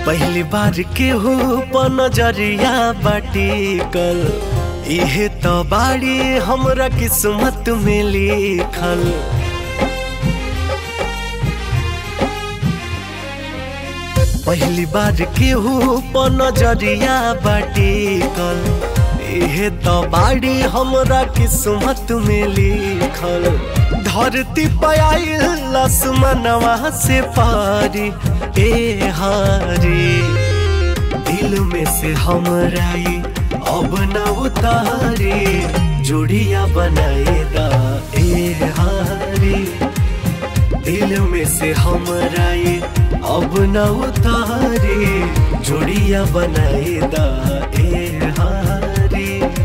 पहली बार के हो नजरिया बाटी कल इहे तो बाड़ी हमरा किस्मत में लिखल पहली बार के हो नजरिया बाटी कल इहे तो बाड़ी हमरा किस्मत में लिखल धरती पयाइल आसमानवा से पारी ए हारी दिल में से हमरा ई अब न उतारे जोड़िया बनाए दा ए हारी दिल में से हमरा ई अब न उतारे जोड़िया बनाए दा ए हारी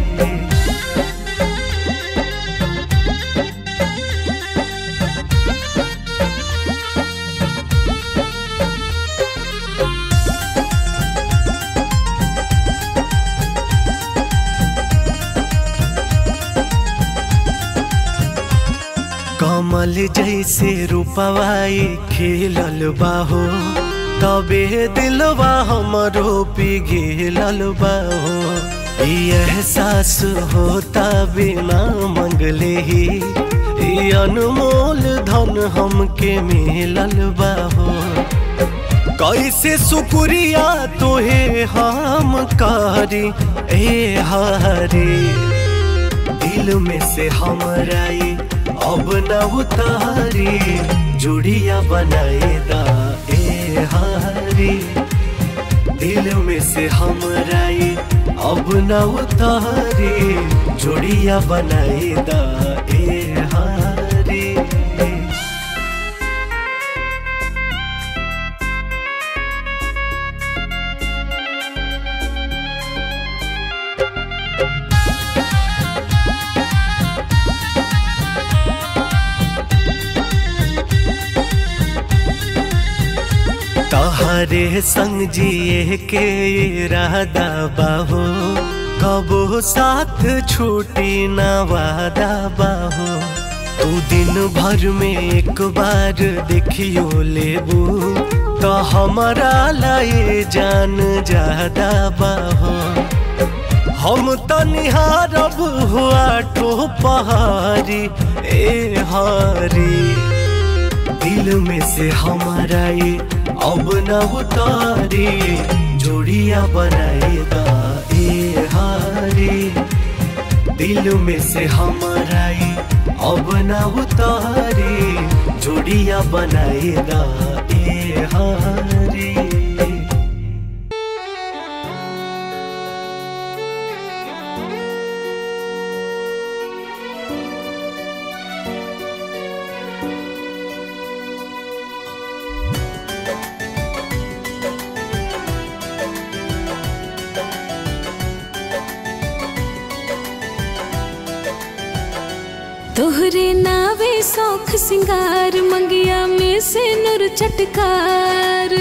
कमल जैसे रूपवाई खेलल बाहो तबे दिलवा हमरो पिघेलल बाहो ई एहसास होता बिना मंगले ही ई अनमोल धन हमके मिलल बाहो कैसे शुक्रिया तोहे हम कारी ए हारी दिल में से हमरा ई अब न उतारी जुड़िया बनाए दा ए हारी दिल में से हमरा ई अब न उतारी जुड़िया बनाए दा ए हारी तहरे संग जिए के इरादा बाहो कबो साथ छूटी ना वादा बाहो तू दिन भर में एक बार देखियो लेबू तो हमारा लाए जान ज्यादा बाहो हम तो निहारब हुआ ठो पहाड़ी ए हारी दिल में से हमारा ये अब न उतारे जोड़िया बनाएगा ए हारे दिल में से हमारा ये अब न उतारे जोड़िया बनाएगा ए हारे तोहरे नावे सौख सिंगार मंगिया में से नूर चटकार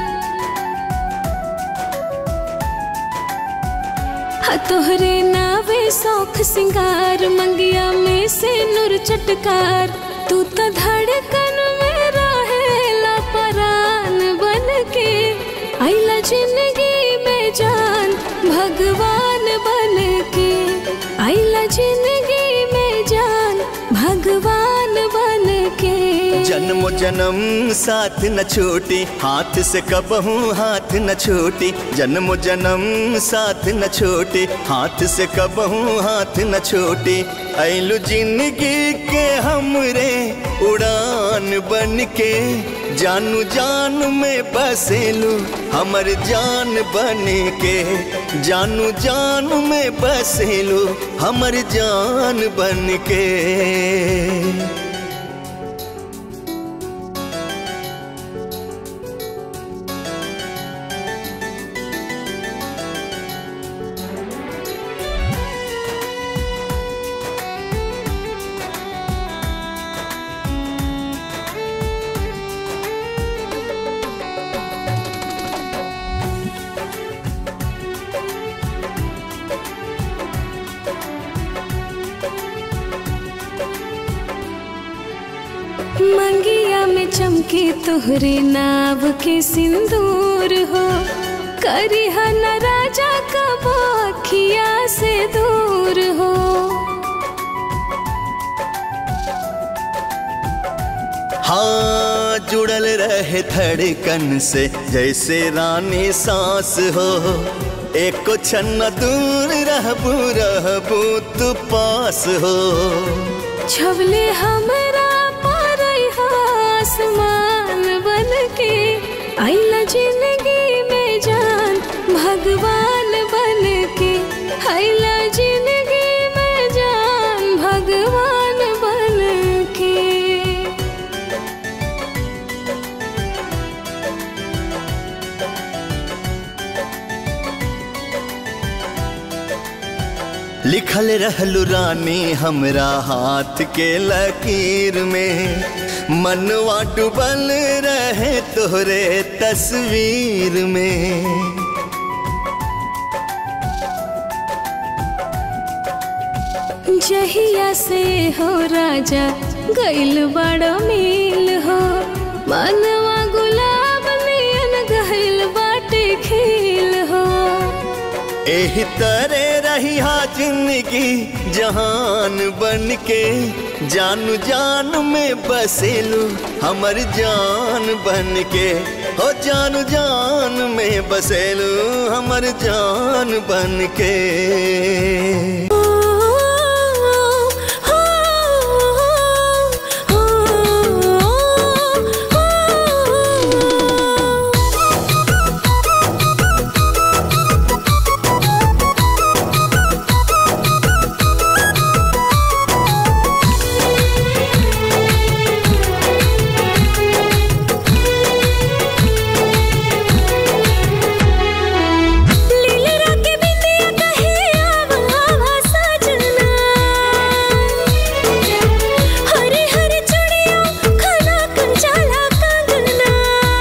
हा तोहरे नावे सौख सिंगार मंगिया में से नूर चटकार तू तो धड़कन में रहेला परान बन के आइला जिंदगी में जान भगवान बन के आइला जिंदगी में जान भगवान बन के जन्म जन्म साथ न छोटी हाथ से कबहू हाथ न छोटी जन्म जन्म साथ न छोटी हाथ से कबहू हाथ न छोटी ऐलु जिंदगी के हमरे उड़ान बन के जानू जान में बसेलू हमर जान बन के जानू जान में बसेलू हमर जान बन के चमके तोहरे नाव के सिंदूर हो करी न राजा कबो अखिया से दूर हो हाँ जुड़ल रहे धड़कन से जैसे रानी सांस हो एक छन दूर रहबू रहबू तू पास हो छवले हमरा पर आसमान बन के आइला जिंदगी में जान भगवान बन के आइला जिंदगी में जान भगवान बन के लिखल रहलू रानी हमरा हाथ के लकीर में मनवा डूबल रहे तोहरे तस्वीर में जहिया से हो राजा गइल बड़ा मिल हो मनवा गुलाब नियन गइल बाटे खिल हो एही तरे रही हा जिंदगी जहान बन के जानू जान में बसेलू हमर जान बन के हो जानू जान में बसेलू हमर जान बन के लीलरा के बिंदिया कहे आवा आवा सजना हरे हरे चूड़िया खाना कंचाला कंगना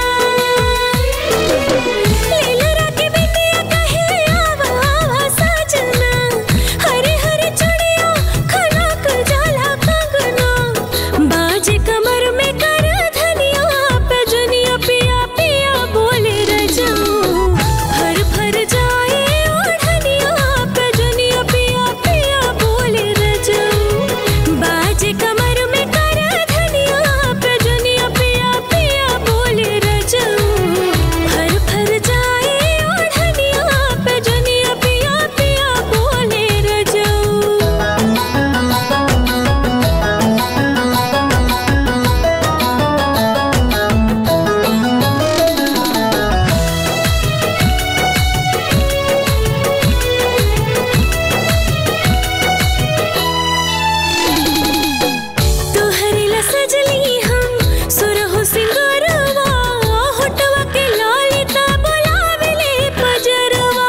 लीलरा के बिंदिया कहे आवा आवा सजना हरे हरे चूड़िया खाना कंचाला कंगना बाजे कमर में कर धनिया पे जुनिया पिया पिया बोले रजाऊं हर भर जाए ओढ़निया पे जुनिया पिया पिया बोले रजाऊं बाजे कमर में कर धनिया पे जुनिया पिया पिया बोले रजाऊं हर भर जाए ओढ़निया पे जुनिया पिया पिया बोले रजाऊं तोहरे ला सजली हम सुरहु सिंगारवा होठवा के लालिता बोलावेले पजरवा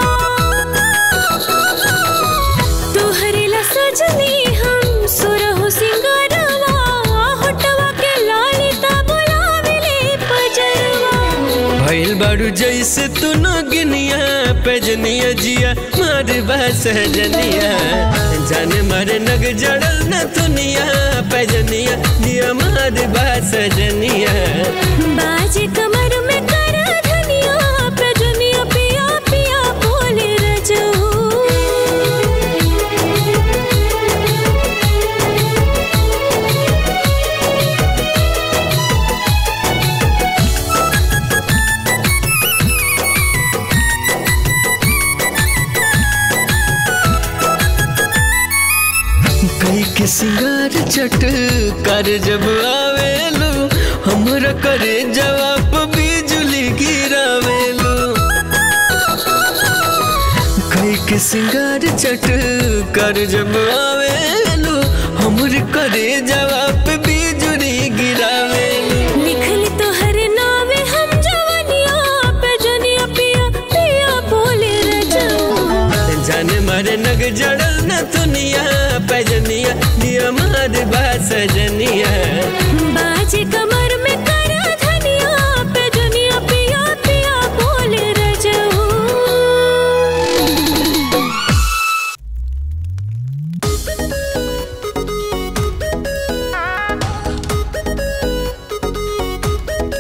तोहरे ला सजली हम सुरहु सिंगारवा होठवा के लालिता बोलावेले पजरवा भइल बारू जैसे तू नगिनिया पेजनिया जिया मार सहजनिया जाने मारे नग जड़ल न दुनिया पेजनिया जिया मार सहजनिया बाजे कमर में कर धनिया पे जुनिया पिया पिया बोले रजऊ कई के सिंगार चट कर जब आवेलू हमरा करे जवाब बिजली गिरावेलू कई के सिंगार चट कर जब आवेलू हमर करे जवाब बिजली गिरावेलू लिखली तोहर नावे हम जवनिया पे जुनिया पिया पिया बोले रजऊ जाने मारे नग जड़ल न दुनिया पैजनिया दिया मार सजनिया बाजे कमर में कर धनिया पे जुनिया पिया पिया बोले रजऊ Thank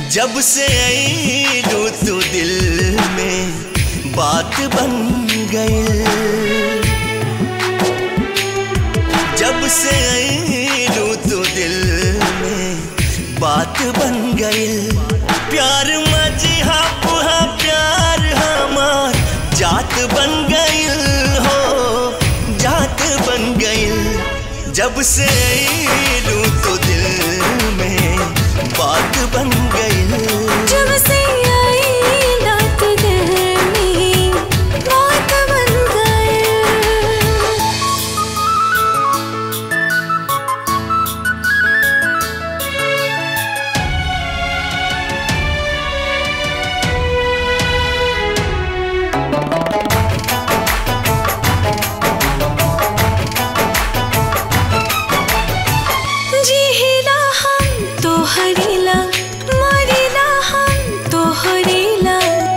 जब से आई तू दिल में बात बन गई जब से आई तू दिल में बात बन गई प्यार मजी पुहा प्यार हमार जात बन गई हो जात बन गई जब से आई तू दिल में बात बन गई जब से आई रात दिल में बात बन गए जिहिला हम तो हरिला मरिला हम तो हरिला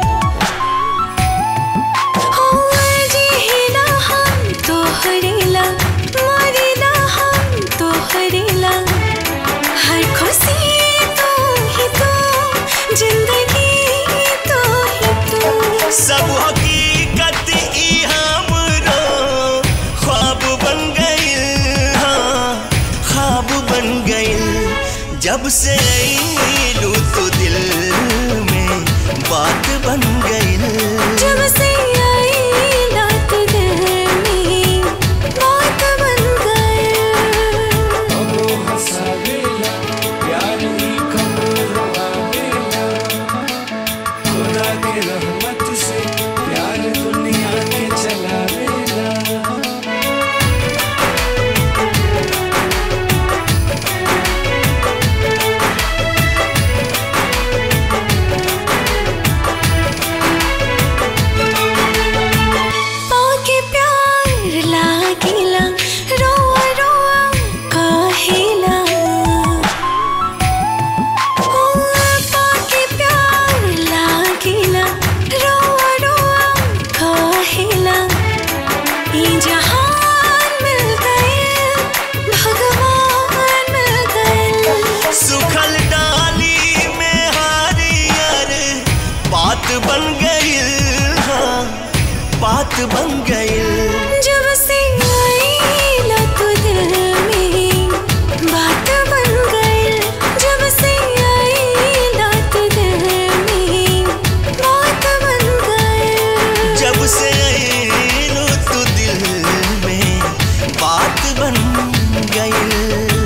हो जिहिला हम तो हरिला मरिला हम तो हरिला हर खुशी तो ही तो जिंदगी तो ही तो सब हकीकत ई हमरो ख्वाब बन गई हाँ ख्वाब बन गई जब से आई तो दिल में बात बन गई जब से आई रात दिल में बात बन गए पाके प्यार लागिला रोआ रोआ काहेला ओ पाके प्यार लागिला रोआ रोआ काहेला ई जहान मिल गए भगवान मिल गए सुखल डाली में हारियर बात बन गई हाँ बात बन गई जब से आई लत दिल में बात बन गई जब से आई लत दिल में बात बन गई जब से आई तो दिल में बात बन गई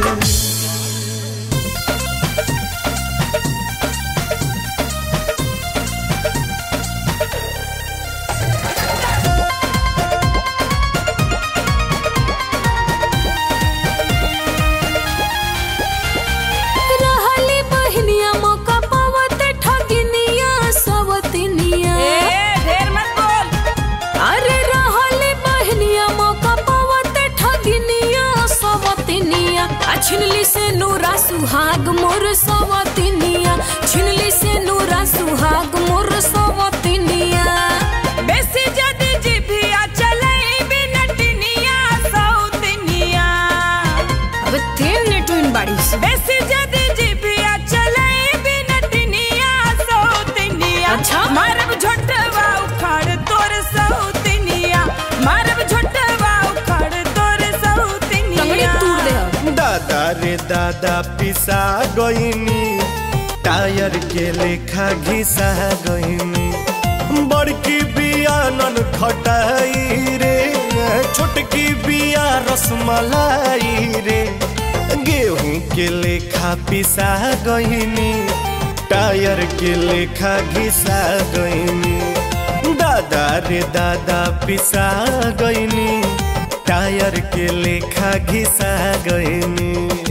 रहली बहनिया मौका पावत ठगिनिया सवतिनिया ढेर मत बोल अरे रहली बहनिया मौका पावत ठगिनिया सवतिनिया आ छिनली से नूरा सुहाग मोर सवतिनिया छिनली से नूरा सुहाग मोर सवतिनिया बेसी जदी जिभिया चलई बिनटनिया सौतनिया अब तीन नेटविन बाड़ी से बेसी जदी जिभिया चलई बिनटनिया सौतनिया अच्छा। मारब झोटवा उखाड़ तोर सौतनिया मारब झोटवा उखाड़ तोर तंगड़ी सौतनिया तूर दे अब। दादा रे दादा पिसा गईनी टायर के लेखा घिसा गईनी बड़की बिया नन खटाई रे छोटकी बिया रसमलाई रे गेहूं के लेखा पिसा गईनी टायर के लेखा घिसा गईनी दादा रे दादा पिसा गईनी टायर के लेखा घिसा गईनी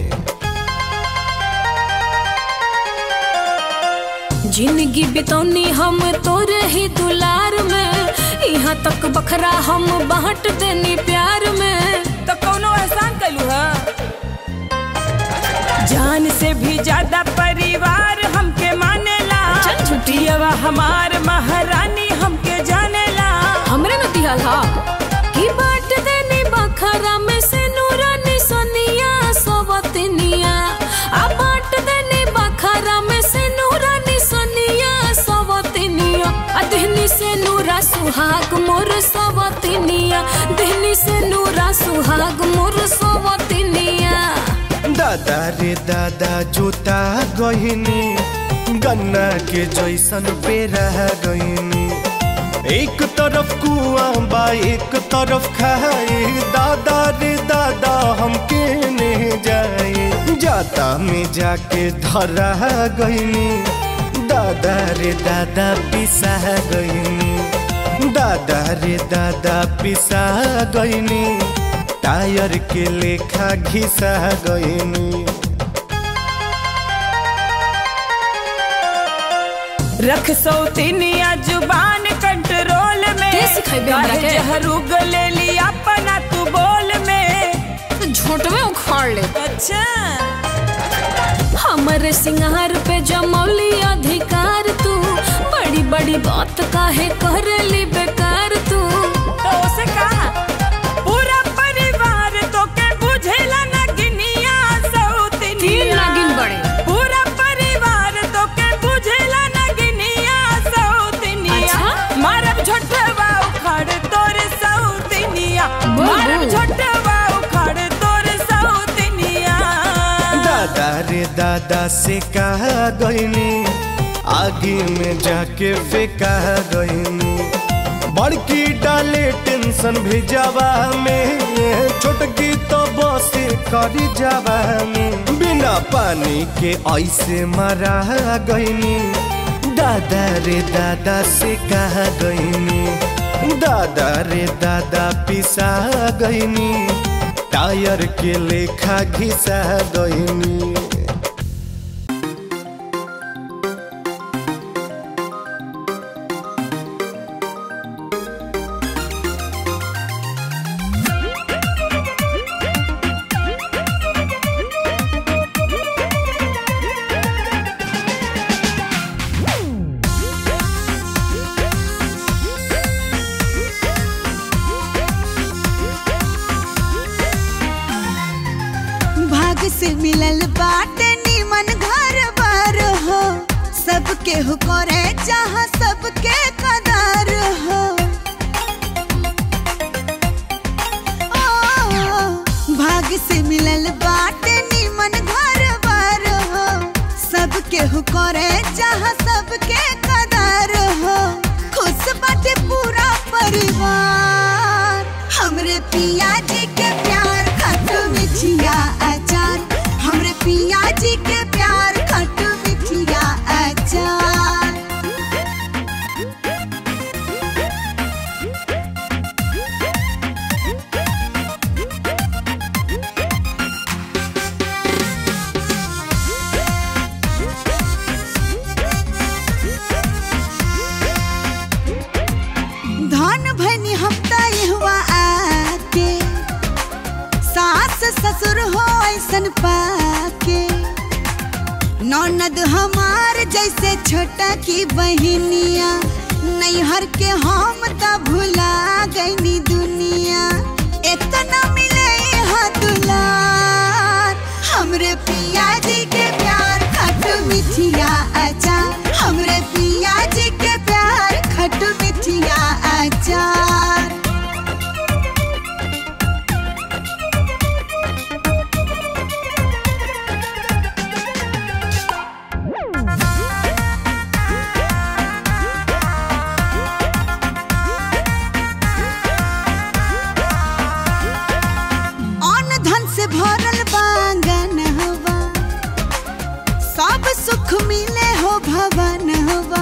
जिंदगी बितौनी हम तोरे ही दुलार में यहाँ तक बखरा हम बांट देनी प्यार में तो कौनो एहसान कलू है जान से भी ज्यादा परिवार हमके मानेला चल झूठी। पियवा हमार महारानी हमके जानेला हमरे न दिहल हा कि बांट देनी बखरा में से नूरानी सोनिया सोवतनिया आ बांट देनी बखरा में से नूरानी सुहाग मोर सवतिनिया दिहनी से नूरा सुहाग मोर सवतिनिया दादा रे दादा जोता गहिनी गन्ना के जैसन पेरा गहिनी एक तरफ कुआं बा एक तरफ खाए दादा रे दादा हम केने जाए जाता में जाके धरा गहिनी दादा रे दादा पिसा गहिनी दादा रे दादा पिसा गहिनी टायर के लेखा घिसा गइनी रख सौतीनिया जुबान कंट्रोल में के सिखैबे हमरा काहे के? जहर उगले ली अपना तू बोल में झोंटवे उखाड़ ले अच्छा हमरे सिंगार पे जमौली अधिकार तू बड़ी बड़ी बात काहे करली बेकार तू तो उसे कहा पूरा परिवार तो के बुझेला ना गिनिया सौतीनिया तीन नागिन बड़े पूरा परिवार तो के बुझेला ना गिनिया सौतीनिया अच्छा? मारब झोटवा उखाड़ तोर सौतीनिया बोल, मारब बोल। झोटवा उखाड़ तोर सौतीनिया दादा रे दादा से कहा गइनी आगे में जाके फेंका गइनी बड़की डाले टेंशन भेजावा में छोटकी तो बसे करी जावा में बिना पानी के ऐसे मरा गइनी दादा रे दादा से कहा गइनी दादा रे दादा पिसा गइनी टायर के लेखा घिसा गइनी भाग से मिलल बाटे निमन घर बार हो सबके हो करे चाह सबके कदार हो ओ, भाग से मिलल बाटे निमन घर बार हो सबके हो करे चाह सबके कदार हो खुश बाटे पूरा परिवार हमरे पिया जी के प्यार खट्टू मिठिया अचार हमरे पिया जी के प्यार खट्टू मिठिया अचार धन भनी हफ्ता हुआ आके सास ससुर हो ऐसन पाके ननद हमार जैसे छोटा की बहनिया नैहर के हम त भुला गईनी दुनिया इतना मिले यहाँ दुलार हमरे पिया जी के प्यार खट्टू मिठिया अचार हमरे पिया जी के प्यार खट्टू मिठिया अचार अन्न धन से भरल बांगन हवा सब सुख मिले हो भवन हवा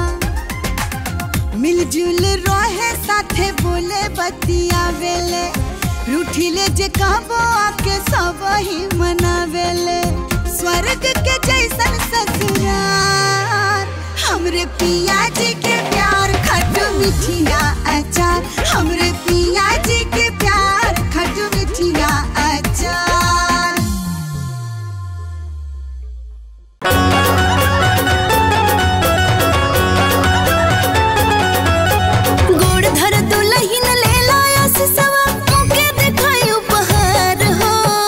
मिलजुल रहे साथे बोले बतियावेले रूठिले जे कहबो आके सब ही मनावेले स्वर्ग के जैसन ससुरार हमरे पिया जी के प्यार खट्टू मिठिया अचार हमरे पिया जी के प्यार खट्टू मिठिया अचार गोड़ धर दुलहिन ले लाया सिसवा मुके दिखाई उपहार हो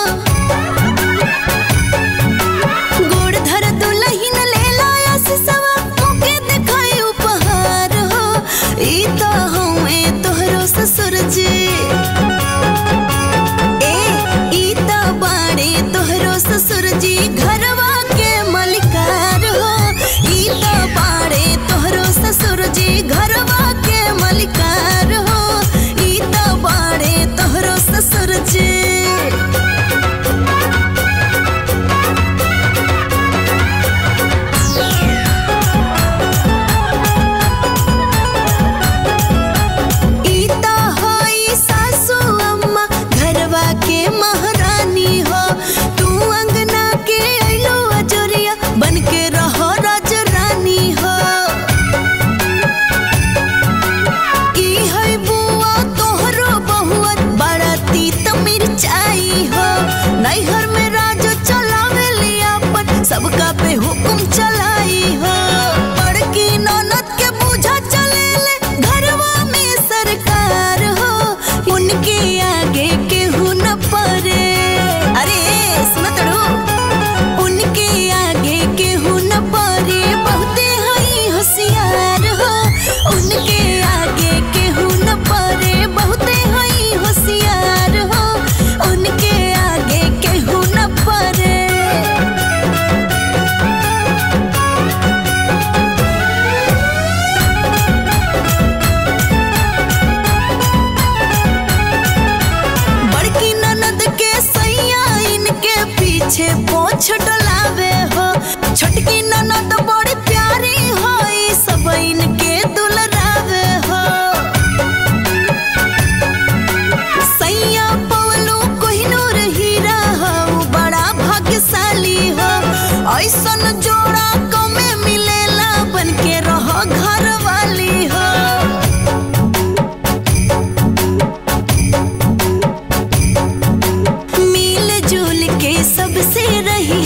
गोड़ धर दुलहिन ले लाया सिसवा मुके दिखाई उपहार हो ई तो हमें सबका पे हुकुम चलाई हो बड़की ननद के बूझा चले ले घरवा में सरकार हो उनके आगे केहू न परे अरे सुनो तड़ो उनके आगे केहू न परे बहुते हई होशियार हो उनके आगे केहू न परे बहुते हई होशियार हो उनके आगे केहू न परे बड़की ननद के सैया इनके पीछे पोछ डलावे हो छोटकी ननद बड़ी प्यारी हो ई सब इनके दुलरावे हो सैया पवलू कोहिनूर हीरा हो बड़ा भाग्यशाली हो ऐसन जोड़ा कमे मिलेला बन के रहो घर वाली हो मिल जुल के सबसे रही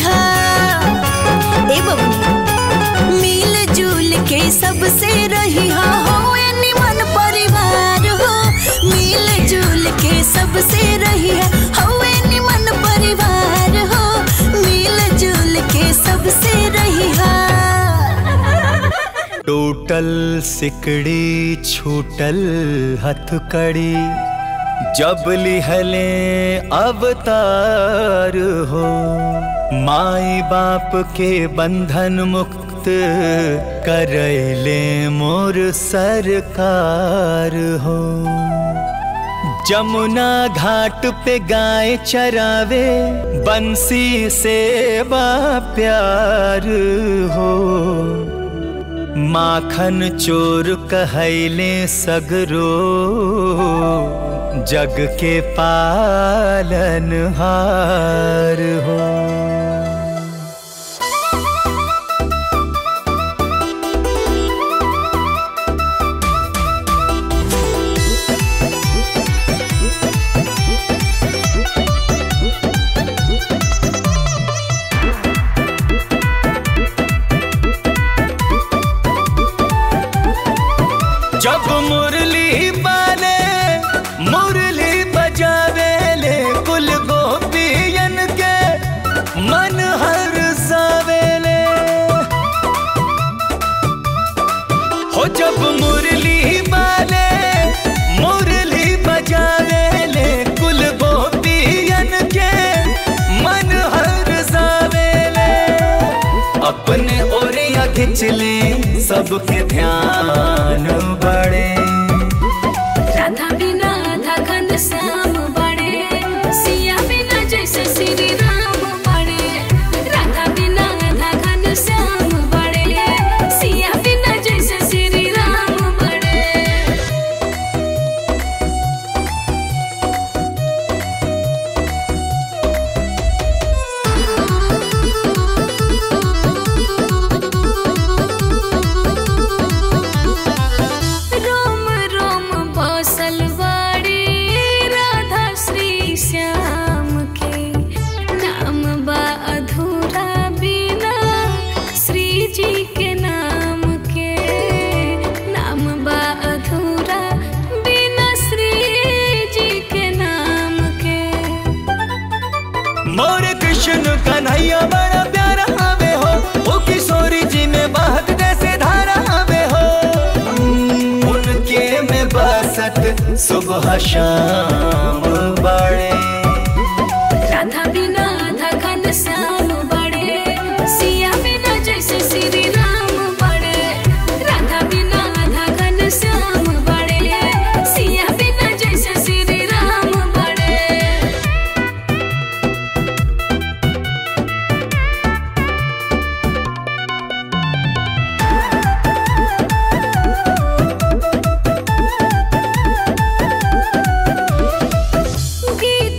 ए बबनी मिल जुल के सबसे रही हो ए निमन परिवार हो मिल जुल के सबसे रही हो ए निमन परिवार हो मिल जुल के सबसे रही टूटल सिकड़ी छूटल हथकड़ी जब लिहले अवतार हो माई बाप के बंधन मुक्त करैले मोर सरकार हो जमुना घाट पे गाय चरावे बंसी से बा प्यार हो माखन चोर कहैले सगरो जग के पालन हार हो जब मुरली बाले मुरली बजावे ले कुल गोपियन के मन हर सावेले हो जब मुरली बाले मुरली बजावे ले कुल गोपियन के मन हर सावेले अपने ओरिया खिंच ले सबके ध्यान बड़े राधा बिना आधा घन श्याम बड़े सिया बिना जैसे श्री राम बड़े राधा बिना आधा घन श्याम बड़े सिया बिना जैसे श्री राम बड़े रोम रोम बसल बाड़ी राधा श्री श्याम के नाम बा अधूरा बिना श्री जी के नाम के नाम बा अधूरा बिना श्री जी के नाम के मोर कृष्ण कन्हैया बड़ा प्यारा हवे हो ओ किशोरी जी में बहक जैसे धारा हवे हो उनके में बसत सुबह शाम बड़े राधा बिना आधा घन श्याम बड़े सिया बिना जैसे श्री राम बड़े राधा बिना आधा घन श्याम बड़े सिया बिना जैसे श्री राम बड़े गीत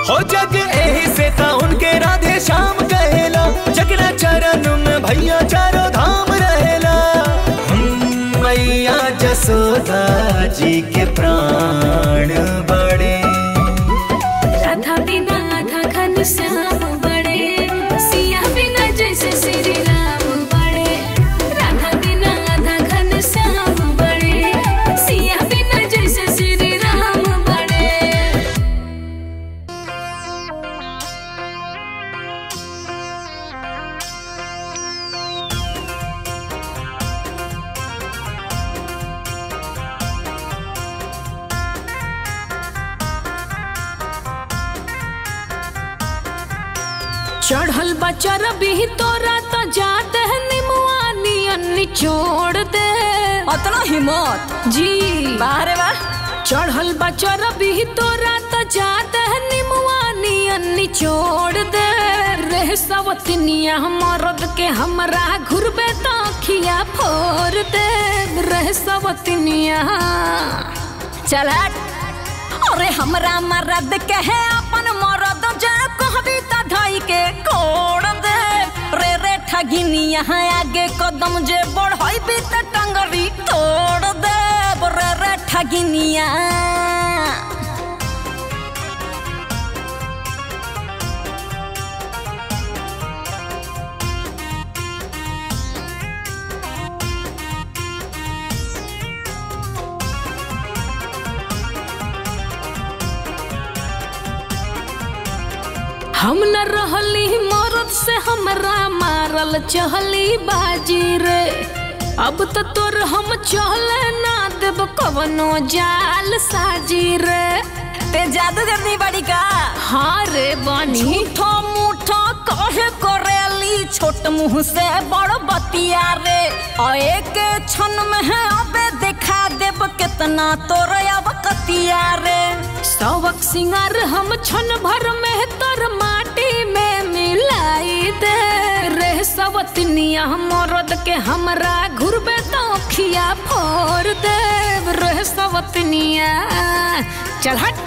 हो जग एही से ता उनके राधे श्याम कहेला जगना चरण में भैया चारों धाम रहेला हम मैया जसोदा जी के प्राण बड़े राधा बिना आधा घन श्याम बड़े सिया बिना जैसे श्री राम बड़े राधा बिना आधा घन श्याम बड़े सिया बिना जैसे श्री राम बड़े चढ़ल बचर भी तोरा तो जाते है निमुआ नियन निचोड़ दे अतना हिम्मत जी बाहरे वाह चढ़ल बचर भी तोरा तो जाते है निमुआ नियन निचोड़ दे रह सवतनिया मरद के हमरा घुरबे तो खिया फोड़ दे रह सवतनिया चल हट अरे हमरा मरद के है अपन मरद जे कहबी त धई के कोड़ दे रे रे ठगिनी यहाँ आगे कदम जे बढ़ई भी त टंगरी तोड़ दे रे रे ठगिनिया हम न रहली मरद से हमरा मारल चहली बाजी रे अब तो तोर हम चहले ना देब कवनो जाल साजी रे ते जादू करनी बड़ी का हाँ रे बानी झूठो मूठो कहे करेली छोट मुंह से बड़ बतिया रे और एक क्षण में है अबे दिखा देब कितना तोर अब कतिया रे सवक सिंगार हम छन भर में तर माटी में मिलाई दे रे सवतनिया मरद के हमरा घुरबे तो खिया फोड़ दे रे सवतनिया चल हट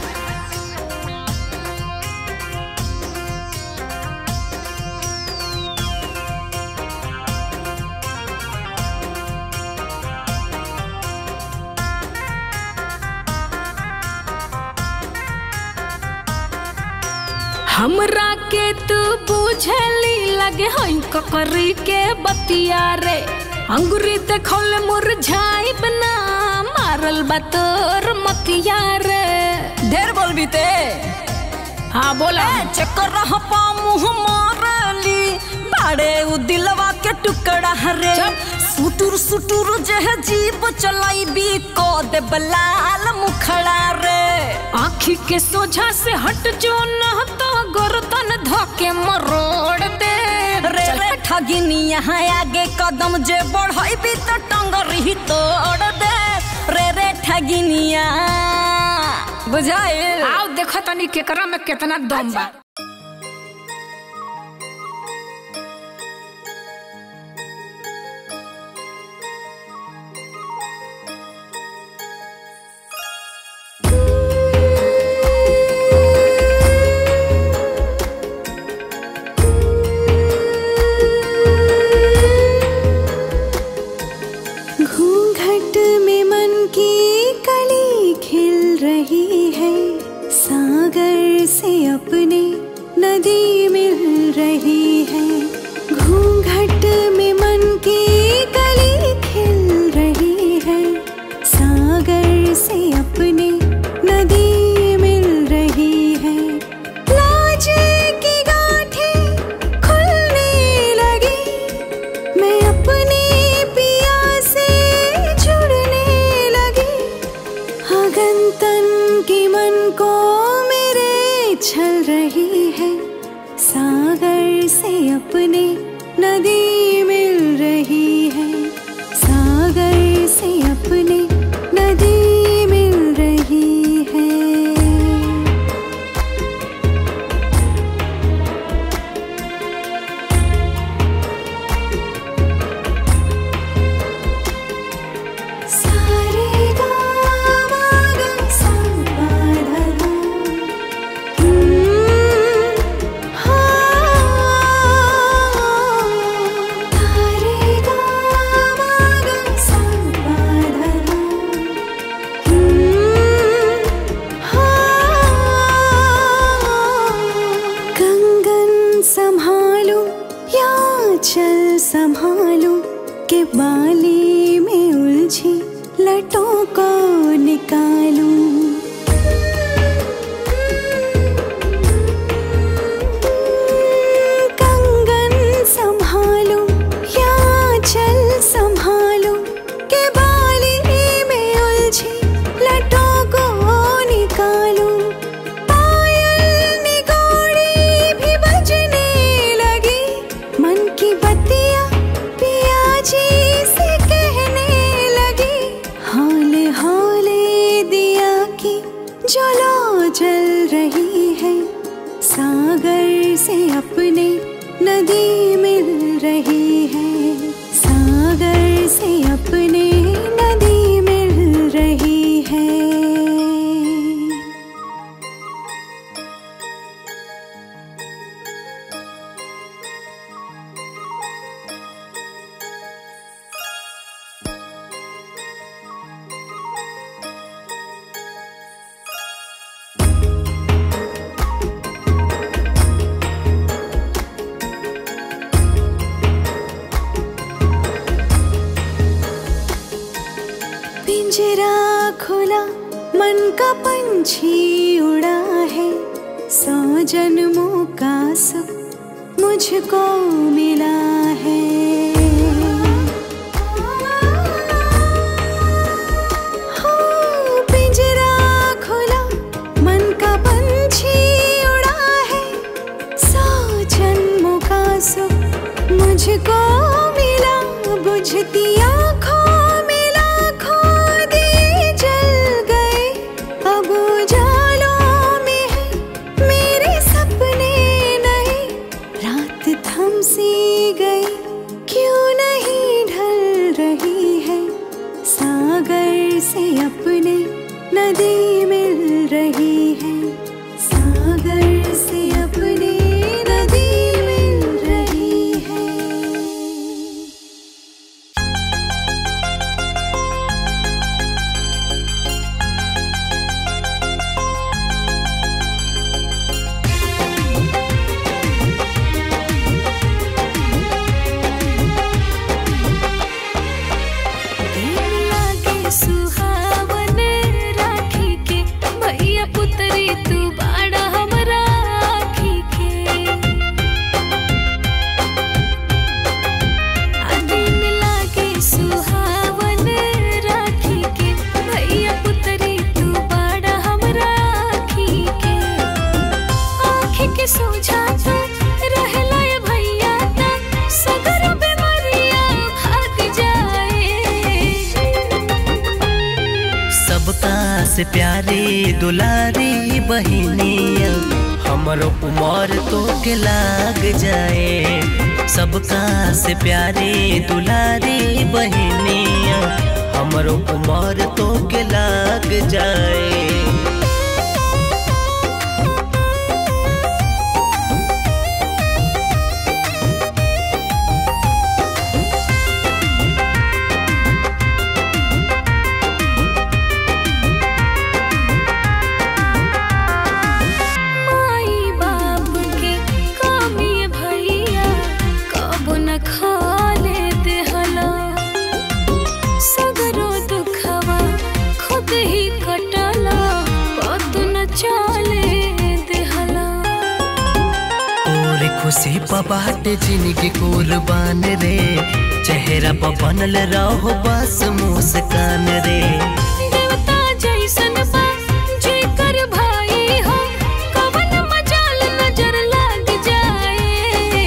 हमरा के तू बुझली लगे हई ककरी के बतिया रे अंगुरी देखल मुरझाई बना मारल बा तोर मतिया रे ढेर बोलबी ते हाँ बोला ए, चक्कर रह पा मुंह मारली बाड़े उ दिलवा के टुकड़ा रे सुटुर सुटुर जह जीव चलाई भी को दे बलाल मुखड़ा रे आखी के सोझा से हट जो न तो गर्दन धके मरोड़ दे रे रे ठगिनी यहाँ आगे कदम जे बढ़ई भी तो टंगरी तोड़ दे रे रे ठगिनिया बुझाइल आओ देखो तनी केकरा में कितना दम बा घूंघट में मन की कली खिल रही है सागर से अपने नदी मिल रही है घूंघट में मन की कली खिल रही है सागर से अपने नदी मिल रही है लाज की गांठें खुलने लगी मैं अपने पिया से जुड़ने लगी अगन तन की मन को मेरे छल रही है सागर से अपने नदी मिल रही है सागर से अपने नदी मिल रही है सारे गामा गा सा पा धा धा। बाली में उलझी लटों को निकालूं कंगन संभालूं या चल संभालूं के बाली में उलझी लटों को निकालूं पायल निगोड़ी भी बजने लगी मन की बत्तियां पिया जी से कहने लगी हौले हौले दिया की जलो जल रही है सागर से अपने नदी मिल रही है सागर से अपने नदी मिल रही है पिंजरा खुला मन का पंछी उड़ा है सौ जन्मों का सुख मुझको मिला है हो, पिंजरा खुला मन का पंछी उड़ा है सौ जन्मों का सुख मुझको मिला बुझती आँखों में लाखों दिए जल गए अब उजालों में है मेरे सपने नए रात थम सी गई क्यों नहीं ढल रही है सागर से अपने नदी मिल रही है सागर से अपने नदी मिल रही है लागे सुहावन राखी के भैया पुतरी तू बाड़ा हमरा आखी के आ दिन लागे सुहावन राखी के भैया पुतरी तू बाड़ा हमरा आखी के आँखी के सोझाता रहला ये भैया ता सगर बीमारिया भाग जाए सबका से प्यारी दुलारी बहिनिया हमरो उमर तो के लाग जाए सबका से प्यारी दुलारी बहिनिया हमरो उमर तो के लाग जाए माई बाप के कामी भैया कब न खाले देहला सगरो दुखवा खुद ही कटला पत न चले देहला तोरे खुशी पबाट जिंदगी कुर्बान रे चेहरा पर बनल रहो बस मुस्कान रे देवता जैसन बा जेकर भाई हो कवन मजाल नजर लाग जाए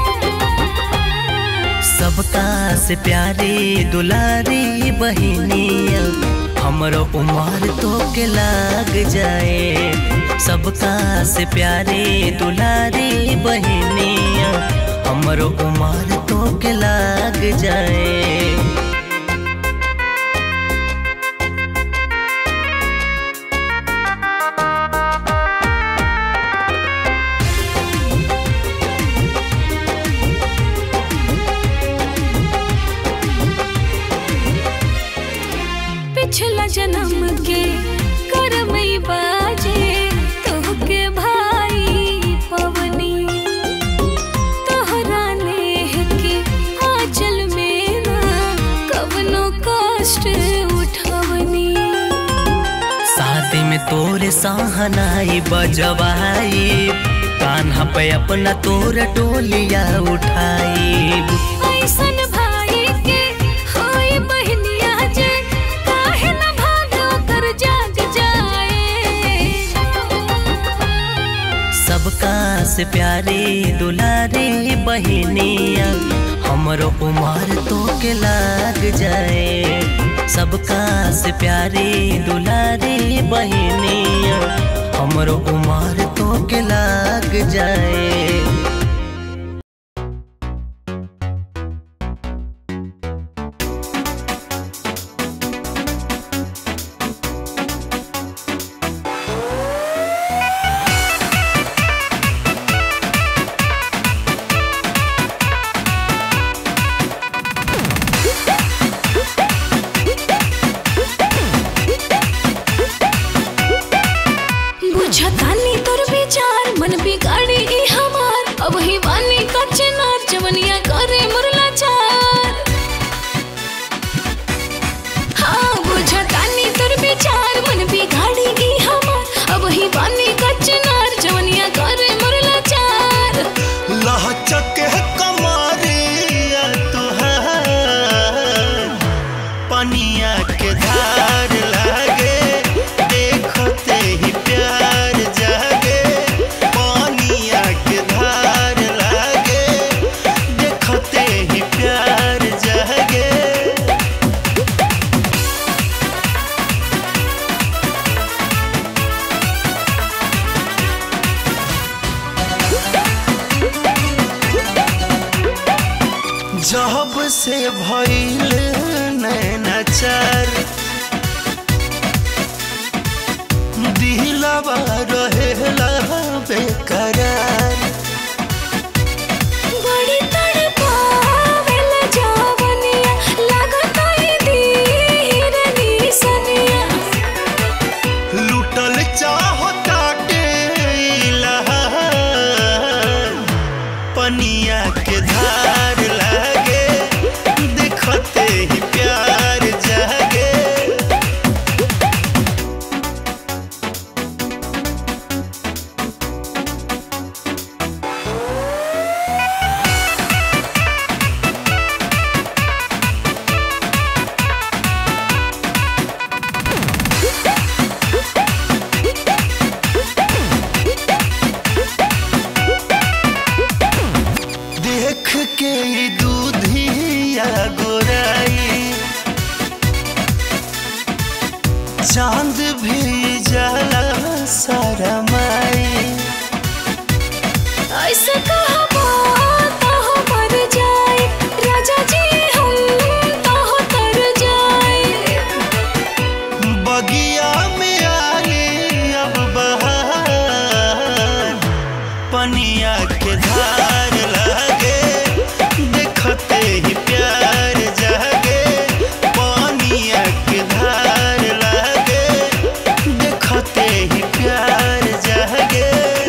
सबका से प्यारी दुलारी बहिनिया हमरो उमर तो के लाग जाए सबका से प्यारी दुलारी बहिनिया हमरो उमर तो के लाग जाए पिछला जन्म के करमई बाजे तोहके भाई पवनी तोहरा नेह के आंचल में ना सहनाई बजवाई कान्हा पे अपना तोर टोलिया उठाई ऐसन भाई के होई बहनिया जे काहे न भाग ओकर जाग जाए सबका से प्यारे दुलारे बहनिया हमरो उमर तो के लाग जाए सबका से प्यारे दुलारे बहनिया हमरो उमर तो के लाग जाए बुझतानी तोर विचार मन बिगाड़ी ई हमार अब ही वानी का चिनार जवनिया करे मुरला चार हाँ बुझतानी तोर विचार मन बिगाड़ी ई हमार अब ही वानी का चिनार जवनिया करे मुरला चार लहचक कमरिया तुहार पनिया के धार लागे देखते ही प्यार जागे पनिया के धार लागे देखते ही प्यार जागे जब से भइल नैनाचार दिलवा रहेला बेकरार बड़ी तड़पावेला जवनिया लगता ही धीर निसनिया लुटल चाहता के पनिया के धार लागे देखते ही प्यार जागे देख के ई दूधिया गोराई चांद भी जाला सारा माई ऐसे कहबो तो मर जाए राजा जी हम तो तर जाए बगिया में आई अब बहार पनिया के धार लागे देखते ही प्यार जागे पनिया के धार लागे देखते ही प्यार जागे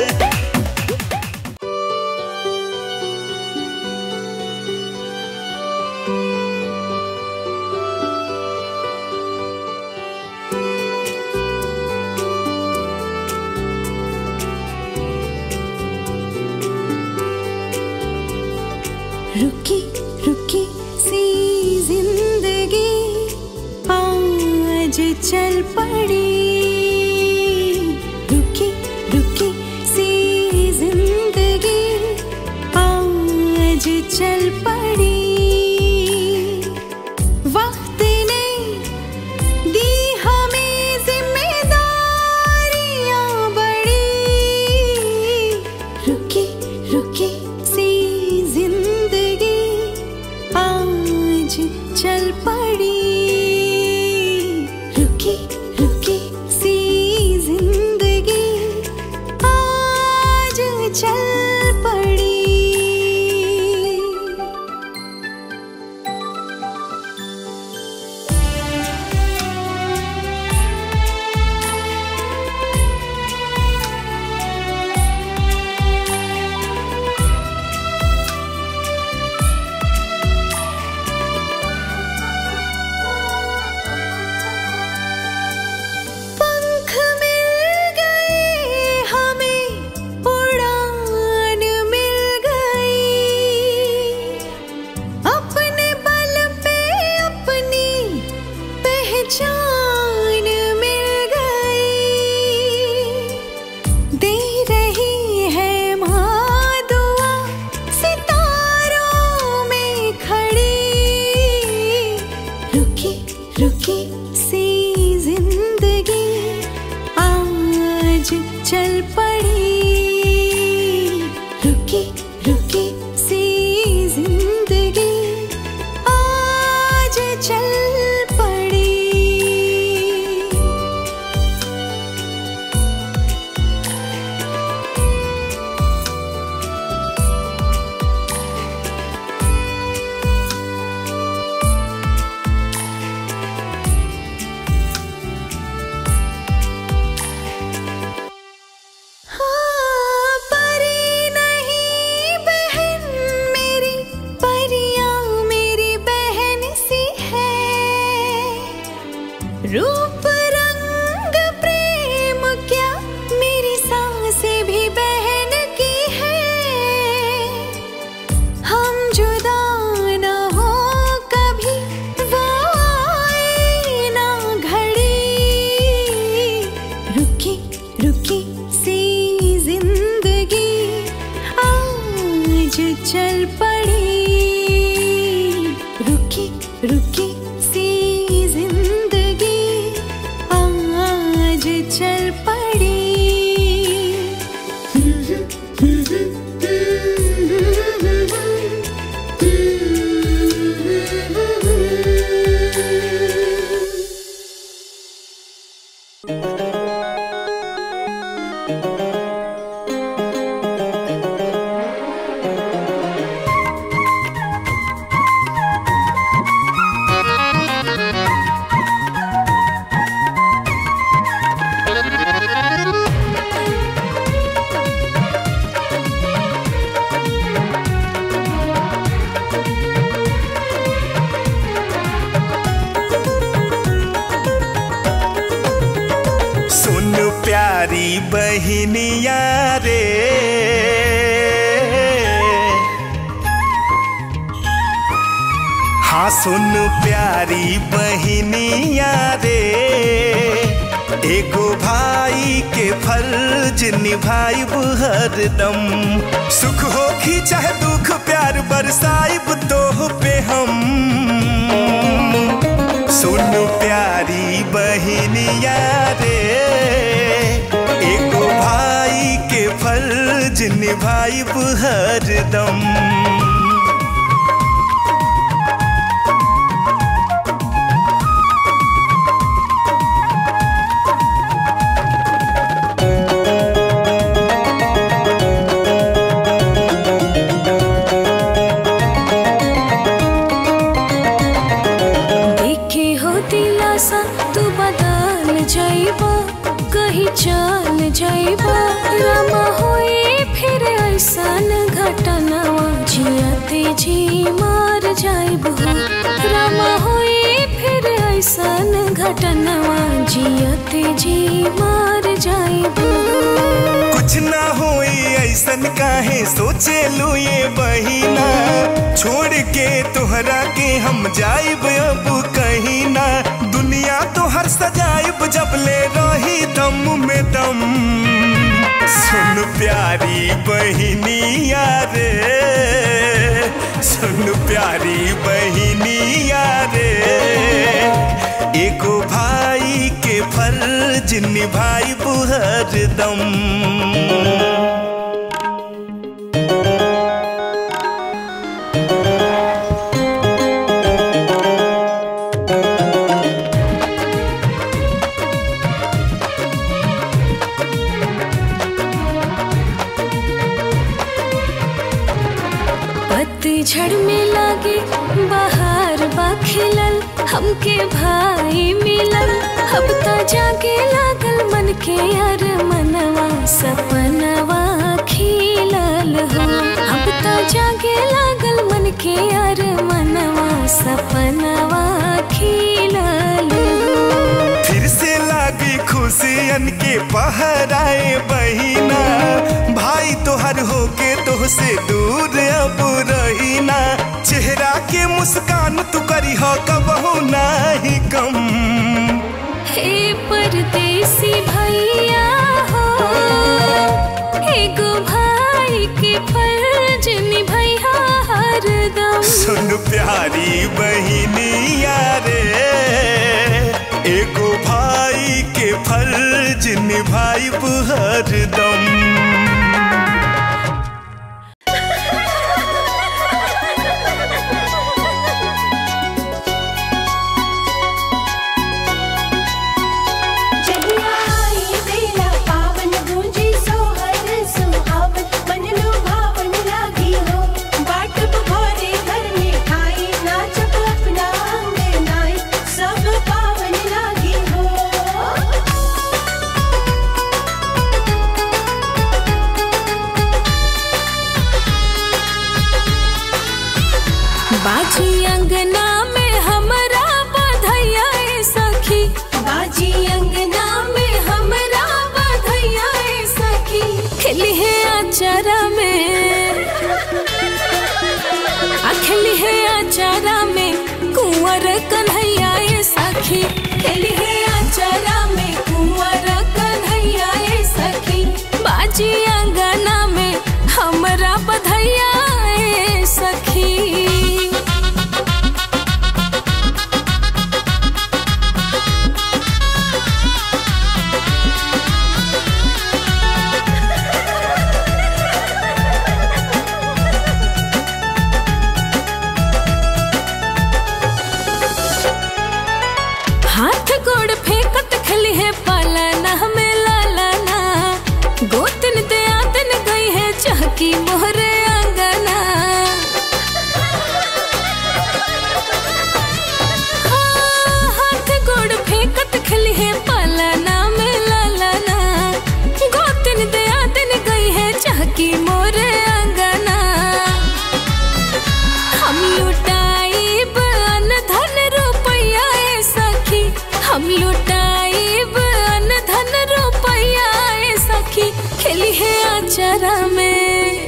रुकी रुकी सी जिंदगी आज चल पड़ी रुकी रुकी सी जिंदगी आज चल पड़ी वक्त ने दी हमें जिम्मेदारियां बड़ी रुकी रुकी सी जिंदगी आज चल पड़ी रुकी रुकी सी जिंदगी आज चल पड़ी चल पड़ी रुकी रुकी सी जिंदगी आज चल पड़ी सुन प्यारी बहनिया रे हाँ सुन प्यारी बहनिया रे एगो भाई के फर्ज निभाइब हरदम सुख होखी चाहे दुख प्यार बरसाइब तो पे हम सुन प्यारी बहनिया रे एगो भाई के फर्ज निभाइब हरदम देखे हो दिलासा तू बदल जाइबा कहीं चल जाइबा रमा होए फिर ऐसन घटनावा जियते जी मार जाइब हो रमा होए फिर ऐसन घटनावा जियते जी मार जाइब कुछ ना होई ऐसन काहे सोचे लो ये बहिना छोड़ के तोहरा के हम जाइब अब कहीं ना दुनिया तो हर सजाइब जब ले रही दम में दम सुन प्यारी बहिनिया रे सुन प्यारी बहिनिया रे एगो भाई के फर्ज निभाई हरदम पतझड़ में लागे बाहर बा खिलल हमके भाई मिलल अब त जागे लागल मन के यार मनवा सपनवा खिलल हो अब त जागे लागल मन के यार मनवा सपनवा खिलल हो फिर से लागी खुशियन के पहराए बहिना भाई तोहर होके तोह से दूर अब रहीना चेहरा के मुस्कान तू करी हो कबहू नाही कम हे परदेसी भैया हो एगो भाई के फर्ज निभैया हरदम सुन प्यारी बहिनिया रे एगो भाई के फर्ज निभाई हरदम जहियाई बेला पावन गूंजी सोहर सुहावन मन लुभावन लागी हो बाट बघोरे घर में खाई नाचत अपना अंगनाई सब पावन लागी हो बाजी अंगना में हमरा बधैया ए सखी बाजी अंगना में हमरा बधैया ए सखी खिली है अचारा में अखिली है अचारा में कुंवर कन्हैया ए सखी खिली है अचारा में कुंवर कन्हैया ए सखी बाजी अंगना में हमरा बधैया ए गोतन ते आतन गई है चहकी मोहरे अंगना हाँ, हाथ गोड़ फेंकत खली है पालना में लालाना गोतन ते आतन गई है चहकी मोरे अंगना हम लुटाइब अन धन रुपया ए सखी हम लुटाइब अन धन रुपया ए सखी खेली है आचारा में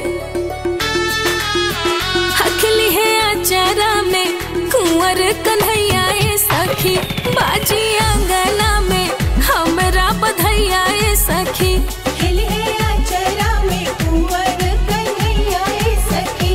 हखली है आचारा में कुंवर कन्हैया ए सखी बाजी अंगना में हमरा बधैया ए सखी खिले आचरा में कुंवर कन्हैया ए सखी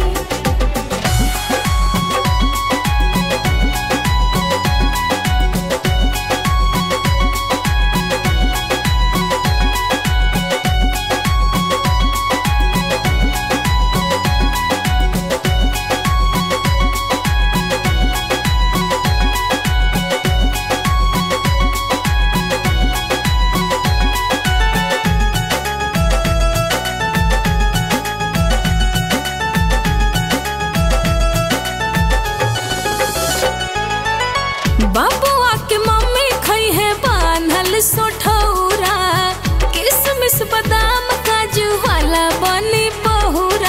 बाबुआ के मम्मी खई है बान्हल सोठौरा किसमिस बादाम काजू वाला बनी बहुरा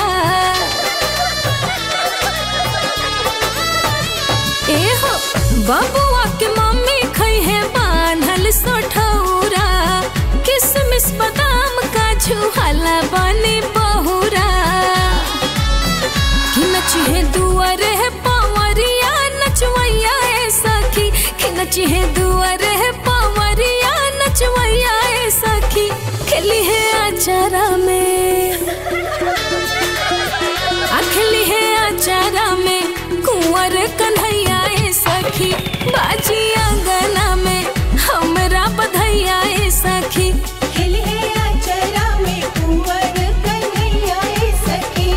ए हो बाबुआ के मम्मी खई है बान्हल सोठौरा किसमिस बादाम काजू वाला बनी बहुरा कि नचिहे दुआरे है पावरिया नचवैया ए सखी कि नचिहे दुआरे है पावरिया नचवैया ए सखी खेली है आचारा में अखली है आचारा में कुंवर कन्हैया ए सखी बाजी अंगना में हमरा बधैया ए सखी खिले आचरा में कुंवर कन्हैया ए सखी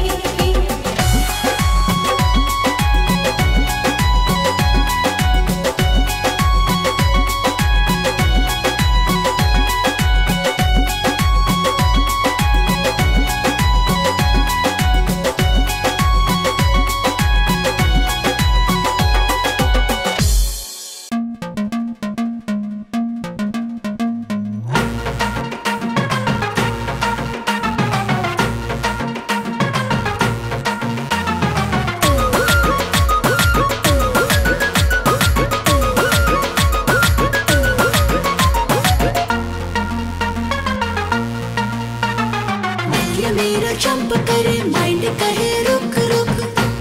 ये मेरा जंप करे माइंड कहे रुक रुक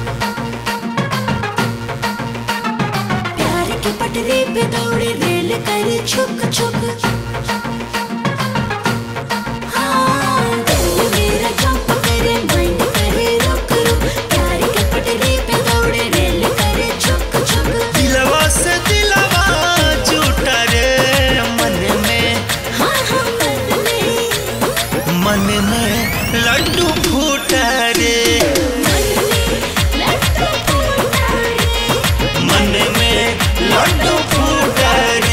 प्यार की पटरी पे दौड़े रेल करे छुक छुक हाँ, ये मेरा जंप करे माइंड कहे रुक रुक प्यार की पटरी पे दौड़े रेल करे छुक छुक दिलवा से दिलवा झूठा रे मन में हाँ हाँ मन में मन में लड्डू फूटा रे मन में लड्डू फूटा रे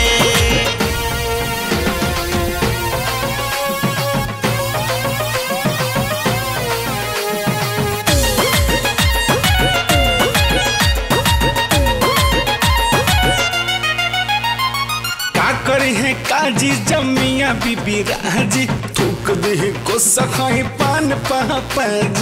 का करे है काजी जमिया बीबी राजी थूक दे को सखाई पान पापज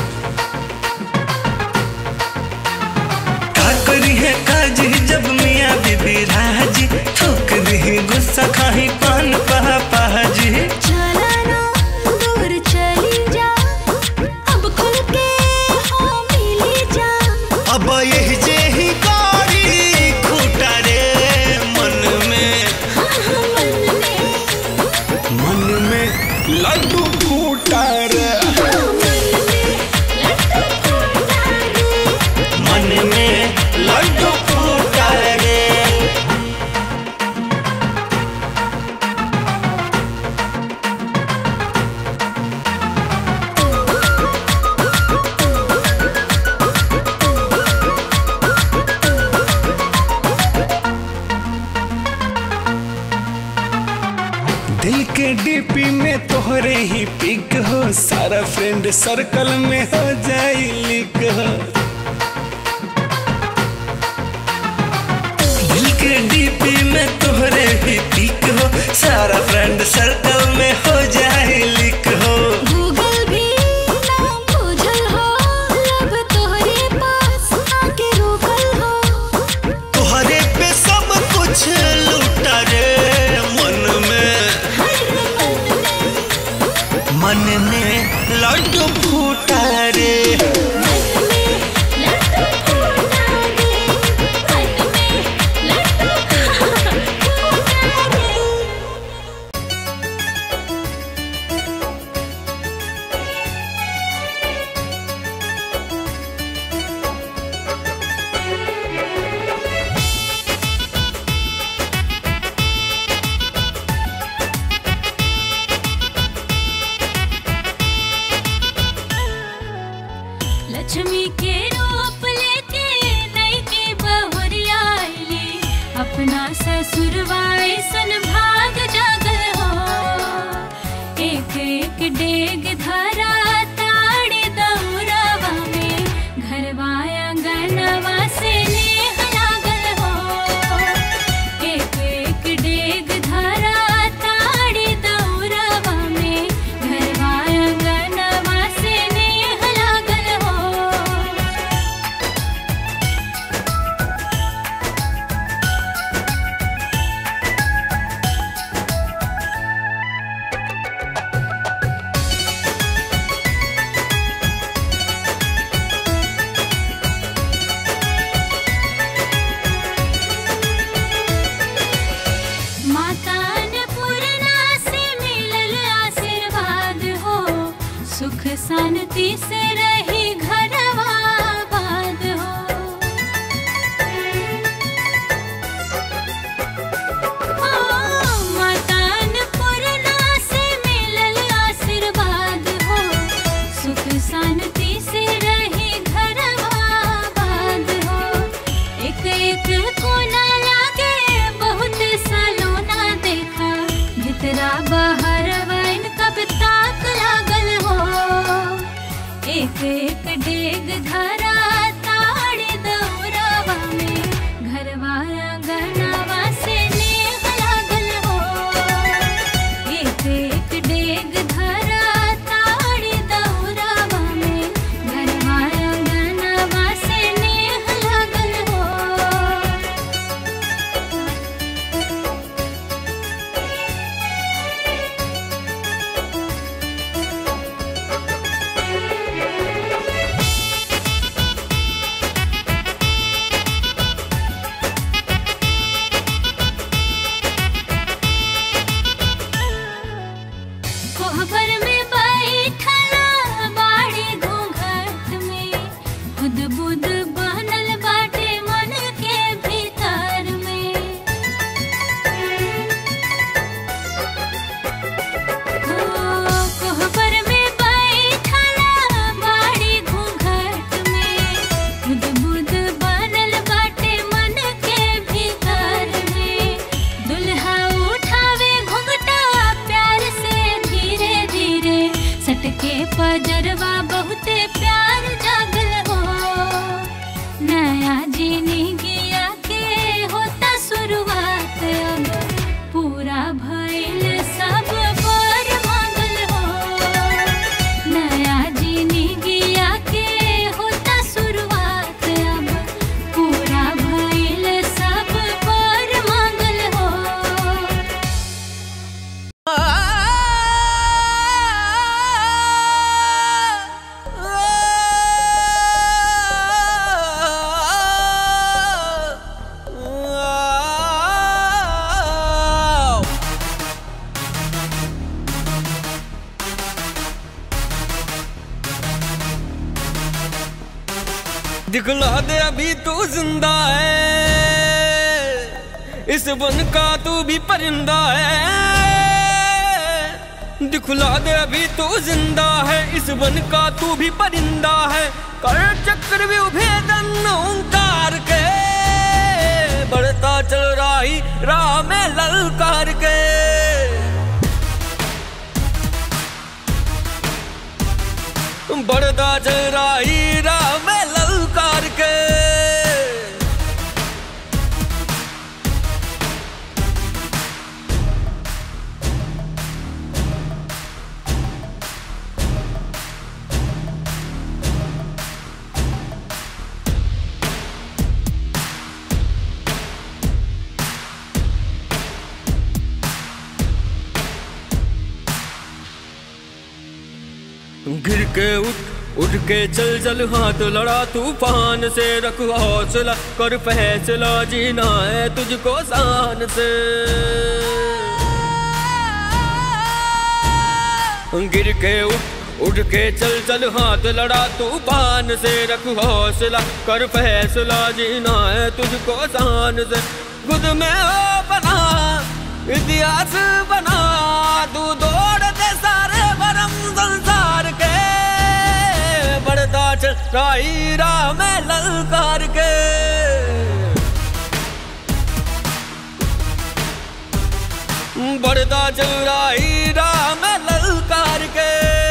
का करी है काजी जब मियाँ बीबी राजी ठोक दी गुस्सा खाही पान पहा पाजी चला ना दूर चली जा अब खुल के हो मिली जा अब यही जे ही गाड़ी खूटा रे मन में हाँ हाँ मन में मन में लड्डू फूटा रे मन में लड्डू फूटा रे वीक हो सारा फ्रेंड सर्कल में हो जाई लीक हो दिल के डीपी में तोहरे ही पीक हो सारा फ्रेंड सर्कल में हो जाए लीक हो गूगल भी नाम बुझल हो लब तोहरे पास आके रुकल हो तोहरे पे सब कुछ लूटा रे मन में मन में लड्डू फूटा रे लक्ष्मी के रूप लेके नई के बहुरिया आइली अपना ससुरवा सन भाग जागल हो एक एक डेग धरा ताड़ी दौरावा में घरवा आंगनवा से नेह लागल हो एक एक डेग धरा ताड़ी दौरावा में घरवा आंगनवा से नेह लागल हो माता अन्नपूर्णा से मिलल आशीर्वाद हो सुख शांति से रही घरवा आबाद हो ओ, माता अन्नपूर्णा से मिलल आशीर्वाद हो सुख शांति से रही घरवा आबाद हो एक एक कोना लागे बहुत सलोना देखा भीतरा बाहर वैन कब ताक लागल हो एक एक डेग धरा ताड़ी दौरावा में घरवा आंगनवा से नेह लागल हो एक एक डेग धरा ताड़ी दौरावा में घरवा आंगनवा से नेह लागल हो कोहबर में बैठला बाड़ी घूंघट में खुद बुद बनल बाटे मन के भीतर में ओ, कोहबर में बैठला बाड़ी घूंघट में खुद बुद बनल बाटे मन के भीतर में दुल्हा उठावे घुंघटा प्यार से धीरे धीरे सटके पजरवा बहुते प्यार जागल हो नया जीनी गिया के होता शुरुआत अब पूरा भइल सब पर मांगल हो नया जीनी गिया के होता शुरुआत अब पूरा भइल सब पर मांगल हो दिखला दे अभी तू जिंदा है इस वन का तू भी परिंदा है दिखला दे अभी तू जिंदा है इस वन का तू भी परिंदा है कर चक्र भी भेदन ओंकार के बढ़ता चल रही राह में ललकार के बढ़ता चल रही राह में ललकार के गिर के उठ उठ के चल चल हाथ लड़ा तूफान से रख हौसला कर फैसला जीना है तुझको शान से गिर के उठ उठ के चल चल हाथ लड़ा तूफान से रख हौसला कर फैसला जीना है तुझको शान से खुद में हो बना इतिहास बना तू दौड़ दे सारे भरम संसार के बढ़ता चल राही राह में ललकार के बढ़ता चल राही राह में ललकार के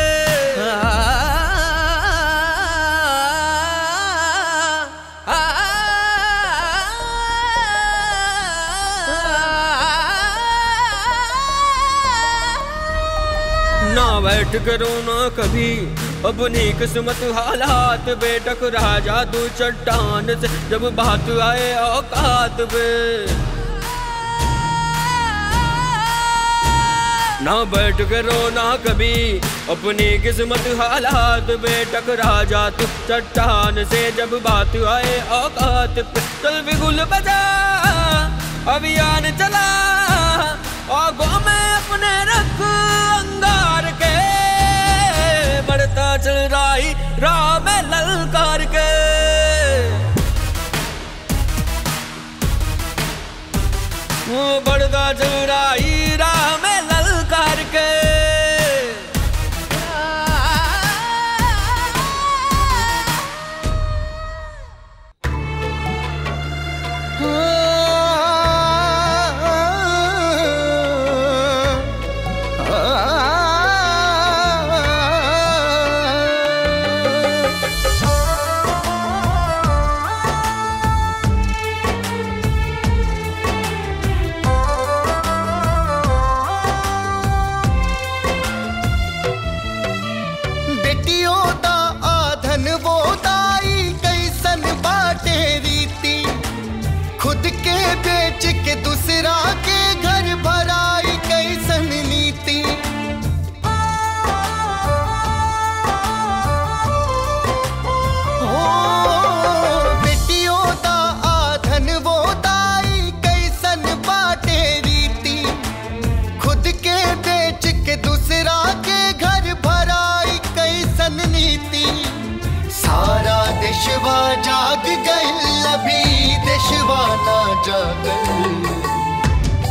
ना बैठ करो ना कभी अपनी किस्मत हालात बेटक राजा तू चट्टान से जब बात आए औकात पे ना बैठ करो ना कभी अपनी किस्मत हालात बेटक राजा तू चट्टान से जब बात आए औकात पे चल बिगुल बजा अभियान चला आगों में अपने रख अंगार के बढ़ता चल रही राह में ललकार के वो बढ़ता चल रही राह में ललकार के बेटियों दा आधन वो दाई कैसन बाटे रीति खुद के बेच के दूसरा के घर भराई कैसन नीति हो बेटियों दा आधन वो दाई कैसन बाटे रीति खुद के बेच के दूसरा के घर भराई कैसन नीति सारा देशवा जाग गइल अभी देशवा ना जागल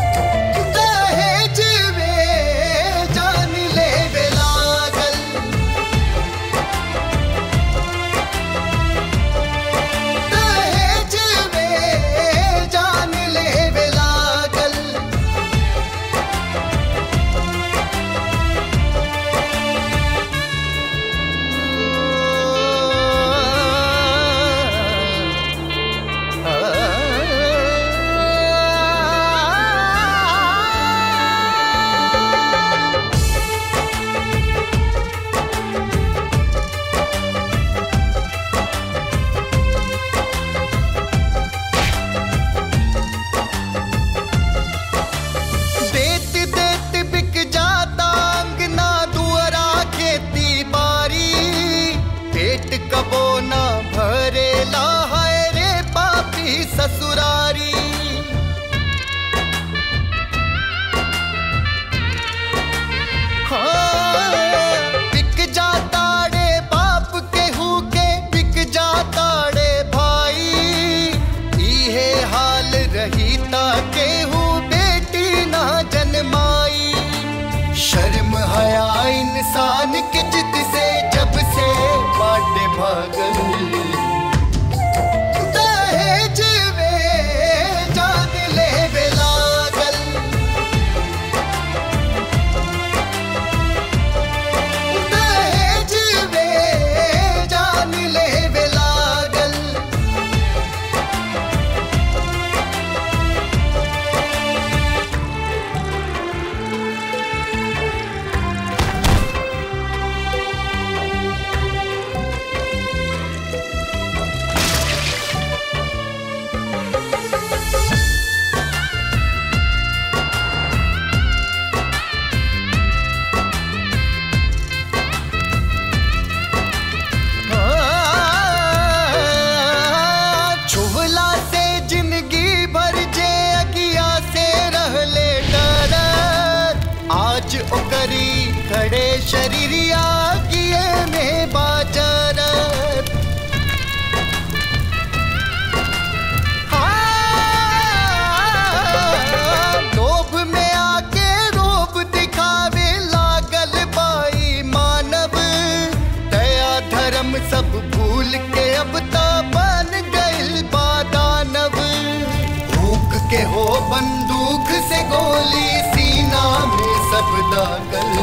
सब भूल के अब तो बन गइल बादानव भूख के हो बंदूक से गोली सीना में सब दागल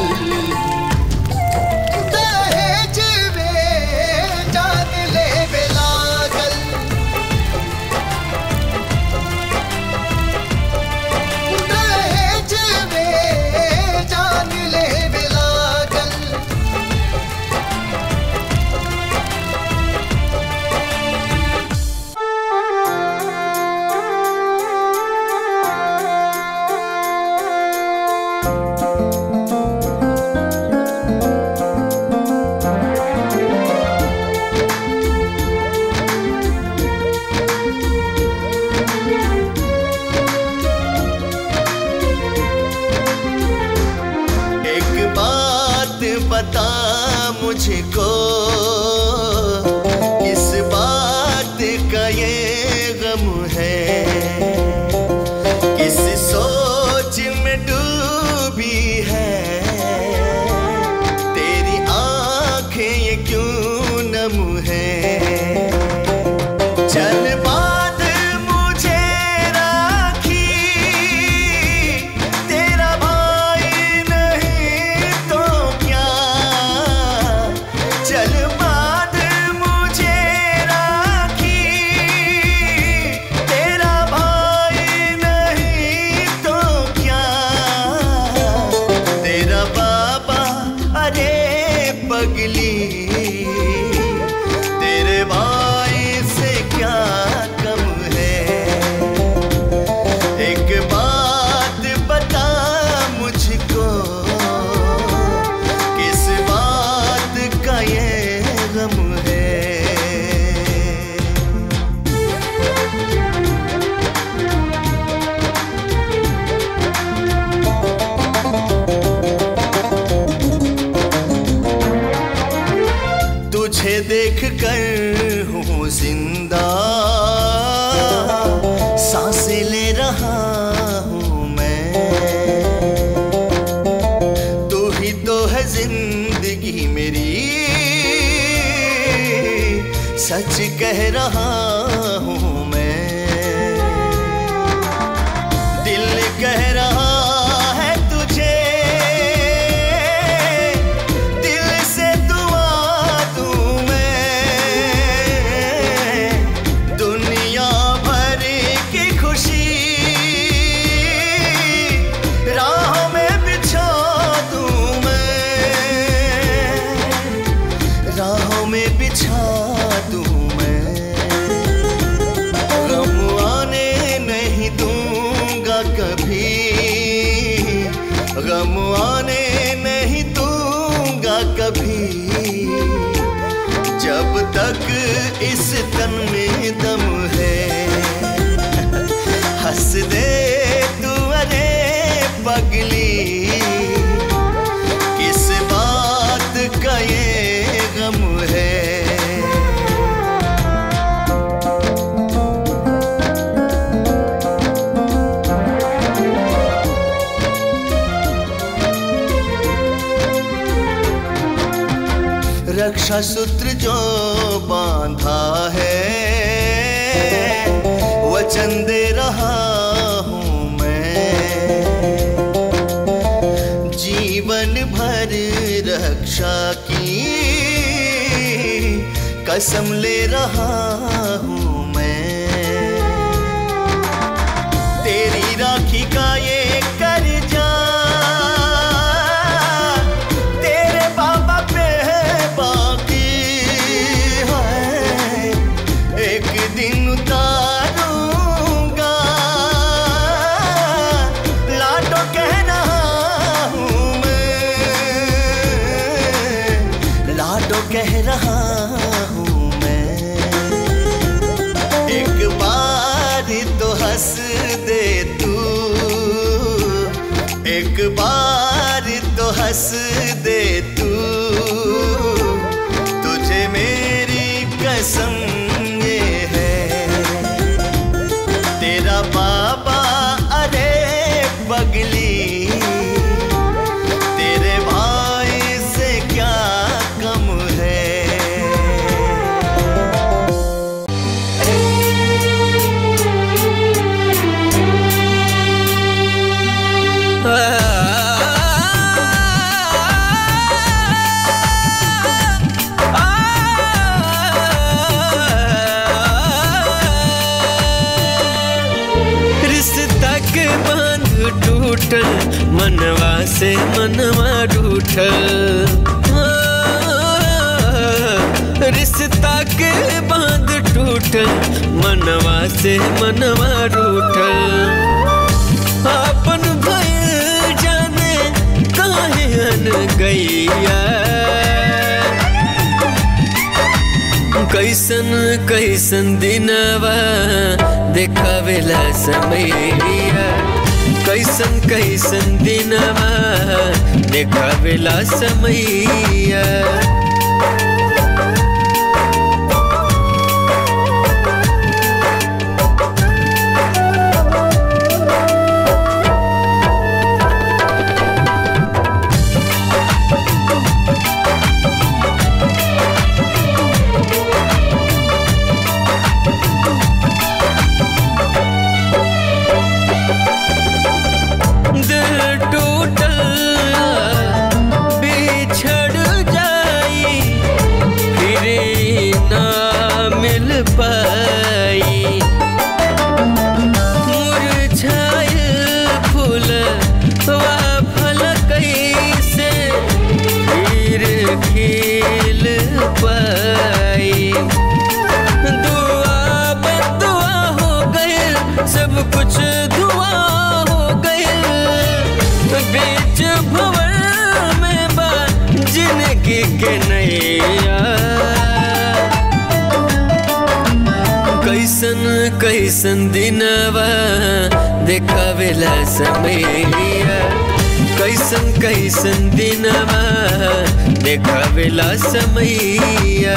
दहेज में जान ले बेलागल दहेज में जान ले बेलागल एक बात बता मुझको किस बात का ये गम है किस सोच में डूबी है तेरी आंखें ये क्यों नम है चल बात मुझे राखी तेरा भाई नहीं तो क्या चल बात मुझे राखी तेरा भाई नहीं तो क्या तेरा बाबा अरे पगली तेरे भाई से क्या कम है एक बात बता मुझको किस बात का ये गम है तुझे देख कर हूँ जिंदा सांसें ले रहा हूँ मैं तू ही तो है जिंदगी मेरी सच कह रहा हूँ मैं दिल कह रहा है तुझे दिल से दुआ दूं मैं दुनिया भर की खुशी राह में बिछा दूं मैं राहों में बिछा दूं मैं गम आने नहीं दूंगा कभी गम आने नहीं दूंगा कभी जब तक इस तन में दम है हंस दे तू अरे पगली किस बात का ये गम है रक्षा सूत्र जो बांधा है वचन दे रहा हूँ मैं जीवन भर रक्षा की कसम ले रहा हूँ मैं तेरी राखी का ये कर्जा तेरे बाबा पे है बाकी है एक दिन उतारूंगा लाडो कह रहा हूँ मैं लाडो कह रहा हूँ मैं एक बार तो हंस दे तू एक बार तो हंस दे तू तुझे मेरी कसम ये है तेरा बाबा अरे पगली तेरे भाई से क्या कम है से मनवा रूठल रिश्ता के बांध टूटल मनवा से मनवा रूठल अपन भइल जाने काहे अन गैया कैसन कैसन दिनवा देखावेला समैया कैसन कैसन दिनवा देखावेला समैया दिल टूटल बिछड़ जाई फिर ना मिल पाई मुरझायल फूल वा फल कैसे फिर खिल पाई दुआ बदुआ हो गए सब कुछ दुआ हो गए बीच भवर में बा जिंदगी के नैया कैसन कैसन दिनवा देखावेला समैया कैसन कैसन दिनवा देखावेला समैया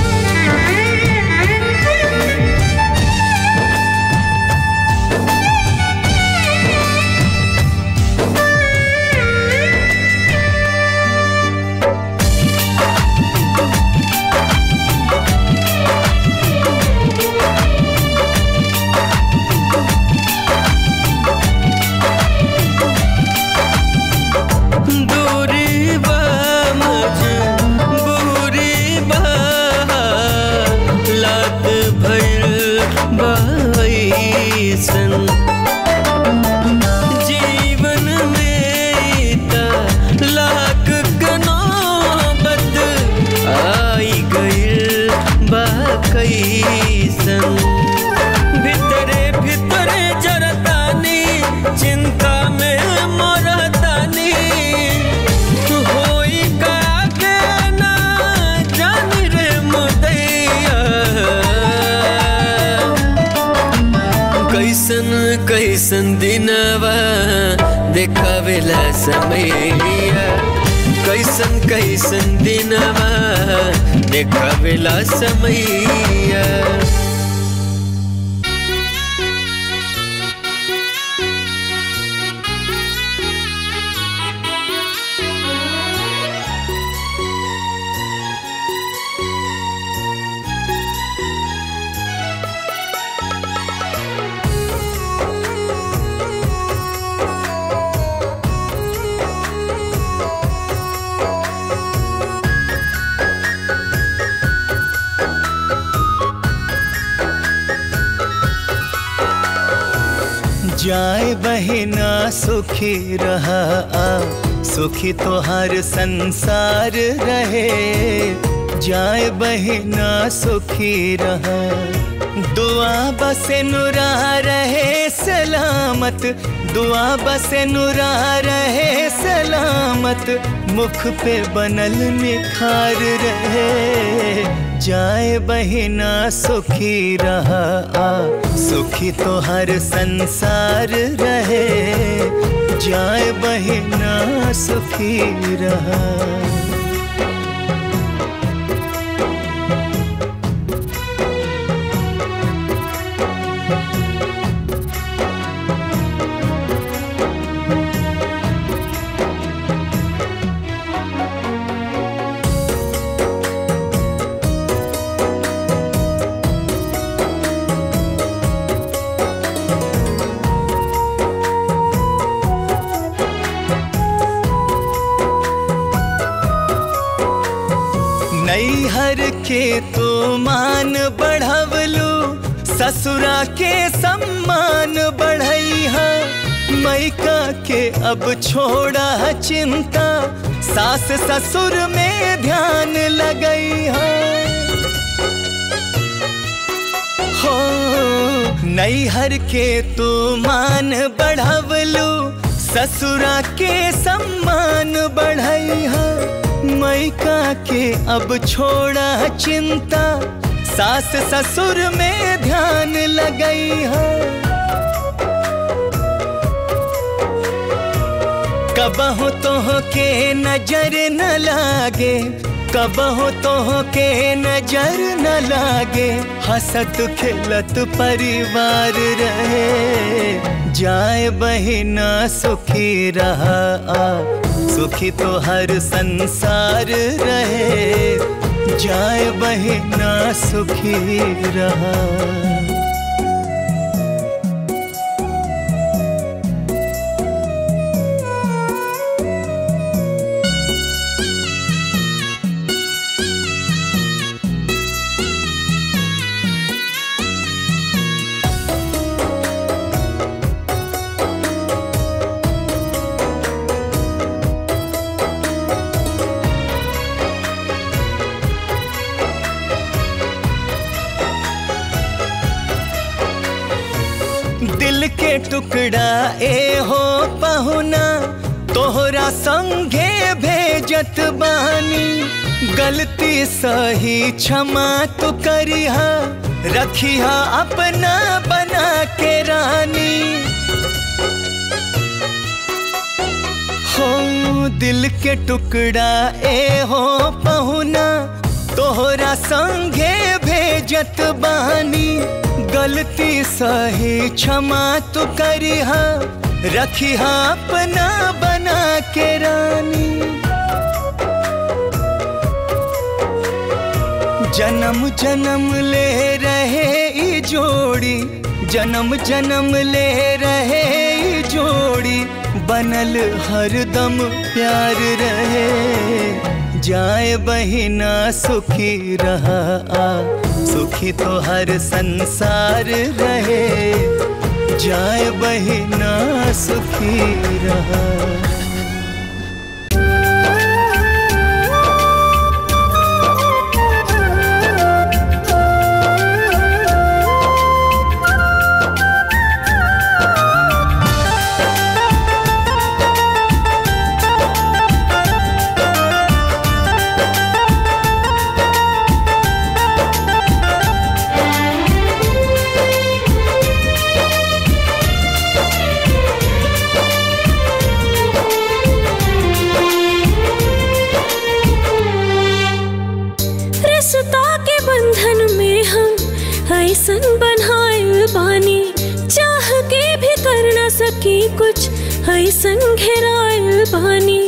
दूरी बा मजबूरी बा लात भइल बाईसन जीवन में त लाख कनौबत आई गइल बा कैसन भितरे भितरे जरतानी चिंता में मरतानी होई का के ना जानी रे मुदैया कैसन कैसन दिनवा देखावेला समैया कैसन कैसन दिनवा देखावेला समैया जाए बहिना सुखी रहा आ सुखी तो हर संसार रहे जाए बहिना सुखी रहा दुआ बसे नुरा रहे सलामत दुआ बसे नुरा रहे सलामत मुख पे बनल निखार रहे जाए बहिना सुखी रहा आ सुखी तो हर संसार रहे जाए बहिना सुखी रहा नैहर के तो मान बढ़वलू ससुरा के सम्मान बढ़ैहा मैका के अब छोड़ा चिंता सास ससुर में ध्यान लगई है हो नैहर के तू मान बढ़वलू ससुरा के सम्मान बढ़ई है मैका के अब छोड़ा चिंता सास ससुर में ध्यान लगई है कबहु तोह के नजर न लागे कबहु तोह के नजर न लागे हसत खेलत परिवार रहे जाए बहिना सुखी रहा आ सुखी तो हर संसार रहे जाए बहिना सुखी रहा दिल के टुकड़ा ए हो पहुना तोहरा संगे भेजत बानी गलती सही क्षमा तो करिहा रखिहा अपना बना के रानी हो दिल के टुकड़ा ए हो पहुना तोहरा संगे भेजत बानी गलती सही क्षमा तो करिहा रखिहा अपना बना के रानी जन्म जन्म ले रहे ई जोड़ी जन्म जन्म ले रहे ई जोड़ी बनल हरदम प्यार रहे जाए बहिना सुखी रहा आ सुखी तो हर संसार रहे जाए बहिना सुखी रहा रिश्ता के बंधन में हम ऐसन बनाए बानी चाह के भी कर न सकी कुछ ऐसन घेराए बानी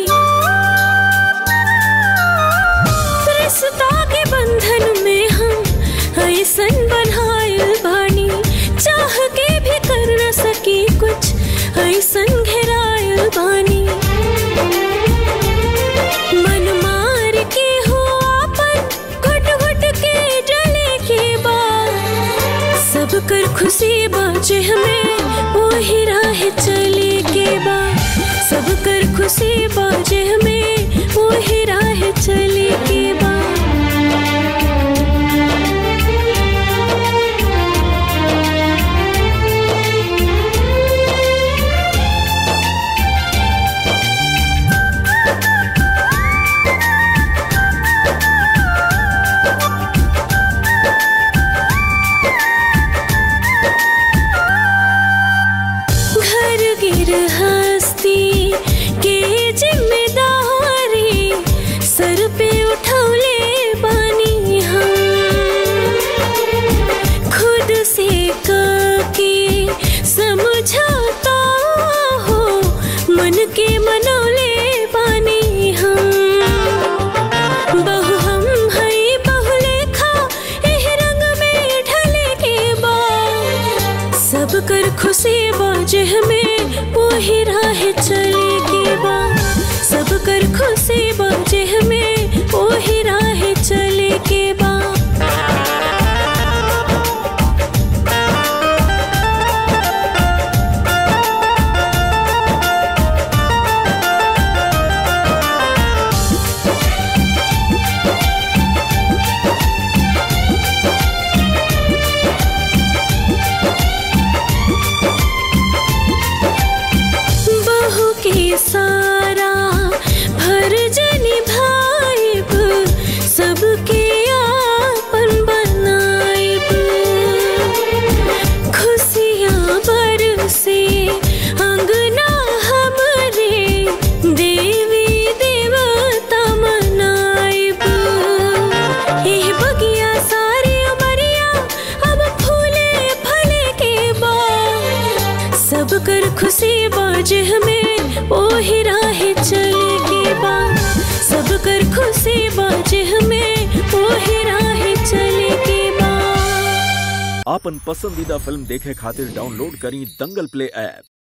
रिश्ता के बंधन में हम ऐसन बनाए बानी चाह के भी कर न सकी कुछ ऐसन घेराए बानी मन मार के हो आपन घुट घुट के जले के बाद सब कर खुशी बाजे हमें वही राह चले के बाद सब कर खुशी बाजे हमें वही राह चले के बाद घर गिर हस्ती के जिम्मेदारी सर पे उठौले बानी हम खुद से के समझौता हो मन के मनौले बानी हम बहु हम हई बहु लेखा एह रंग में ढले के बाद सब कर खुशी बाजे हमें वही राह चले के बाद सब कर खुशी बाजे हमें वही राह चले के बाद जिह में ओही राह चले के बा सब कर खुशी बा जिह में ओही राह चले के बा आपन पसंदीदा फिल्म देखे खातिर डाउनलोड करी दंगल प्ले ऐप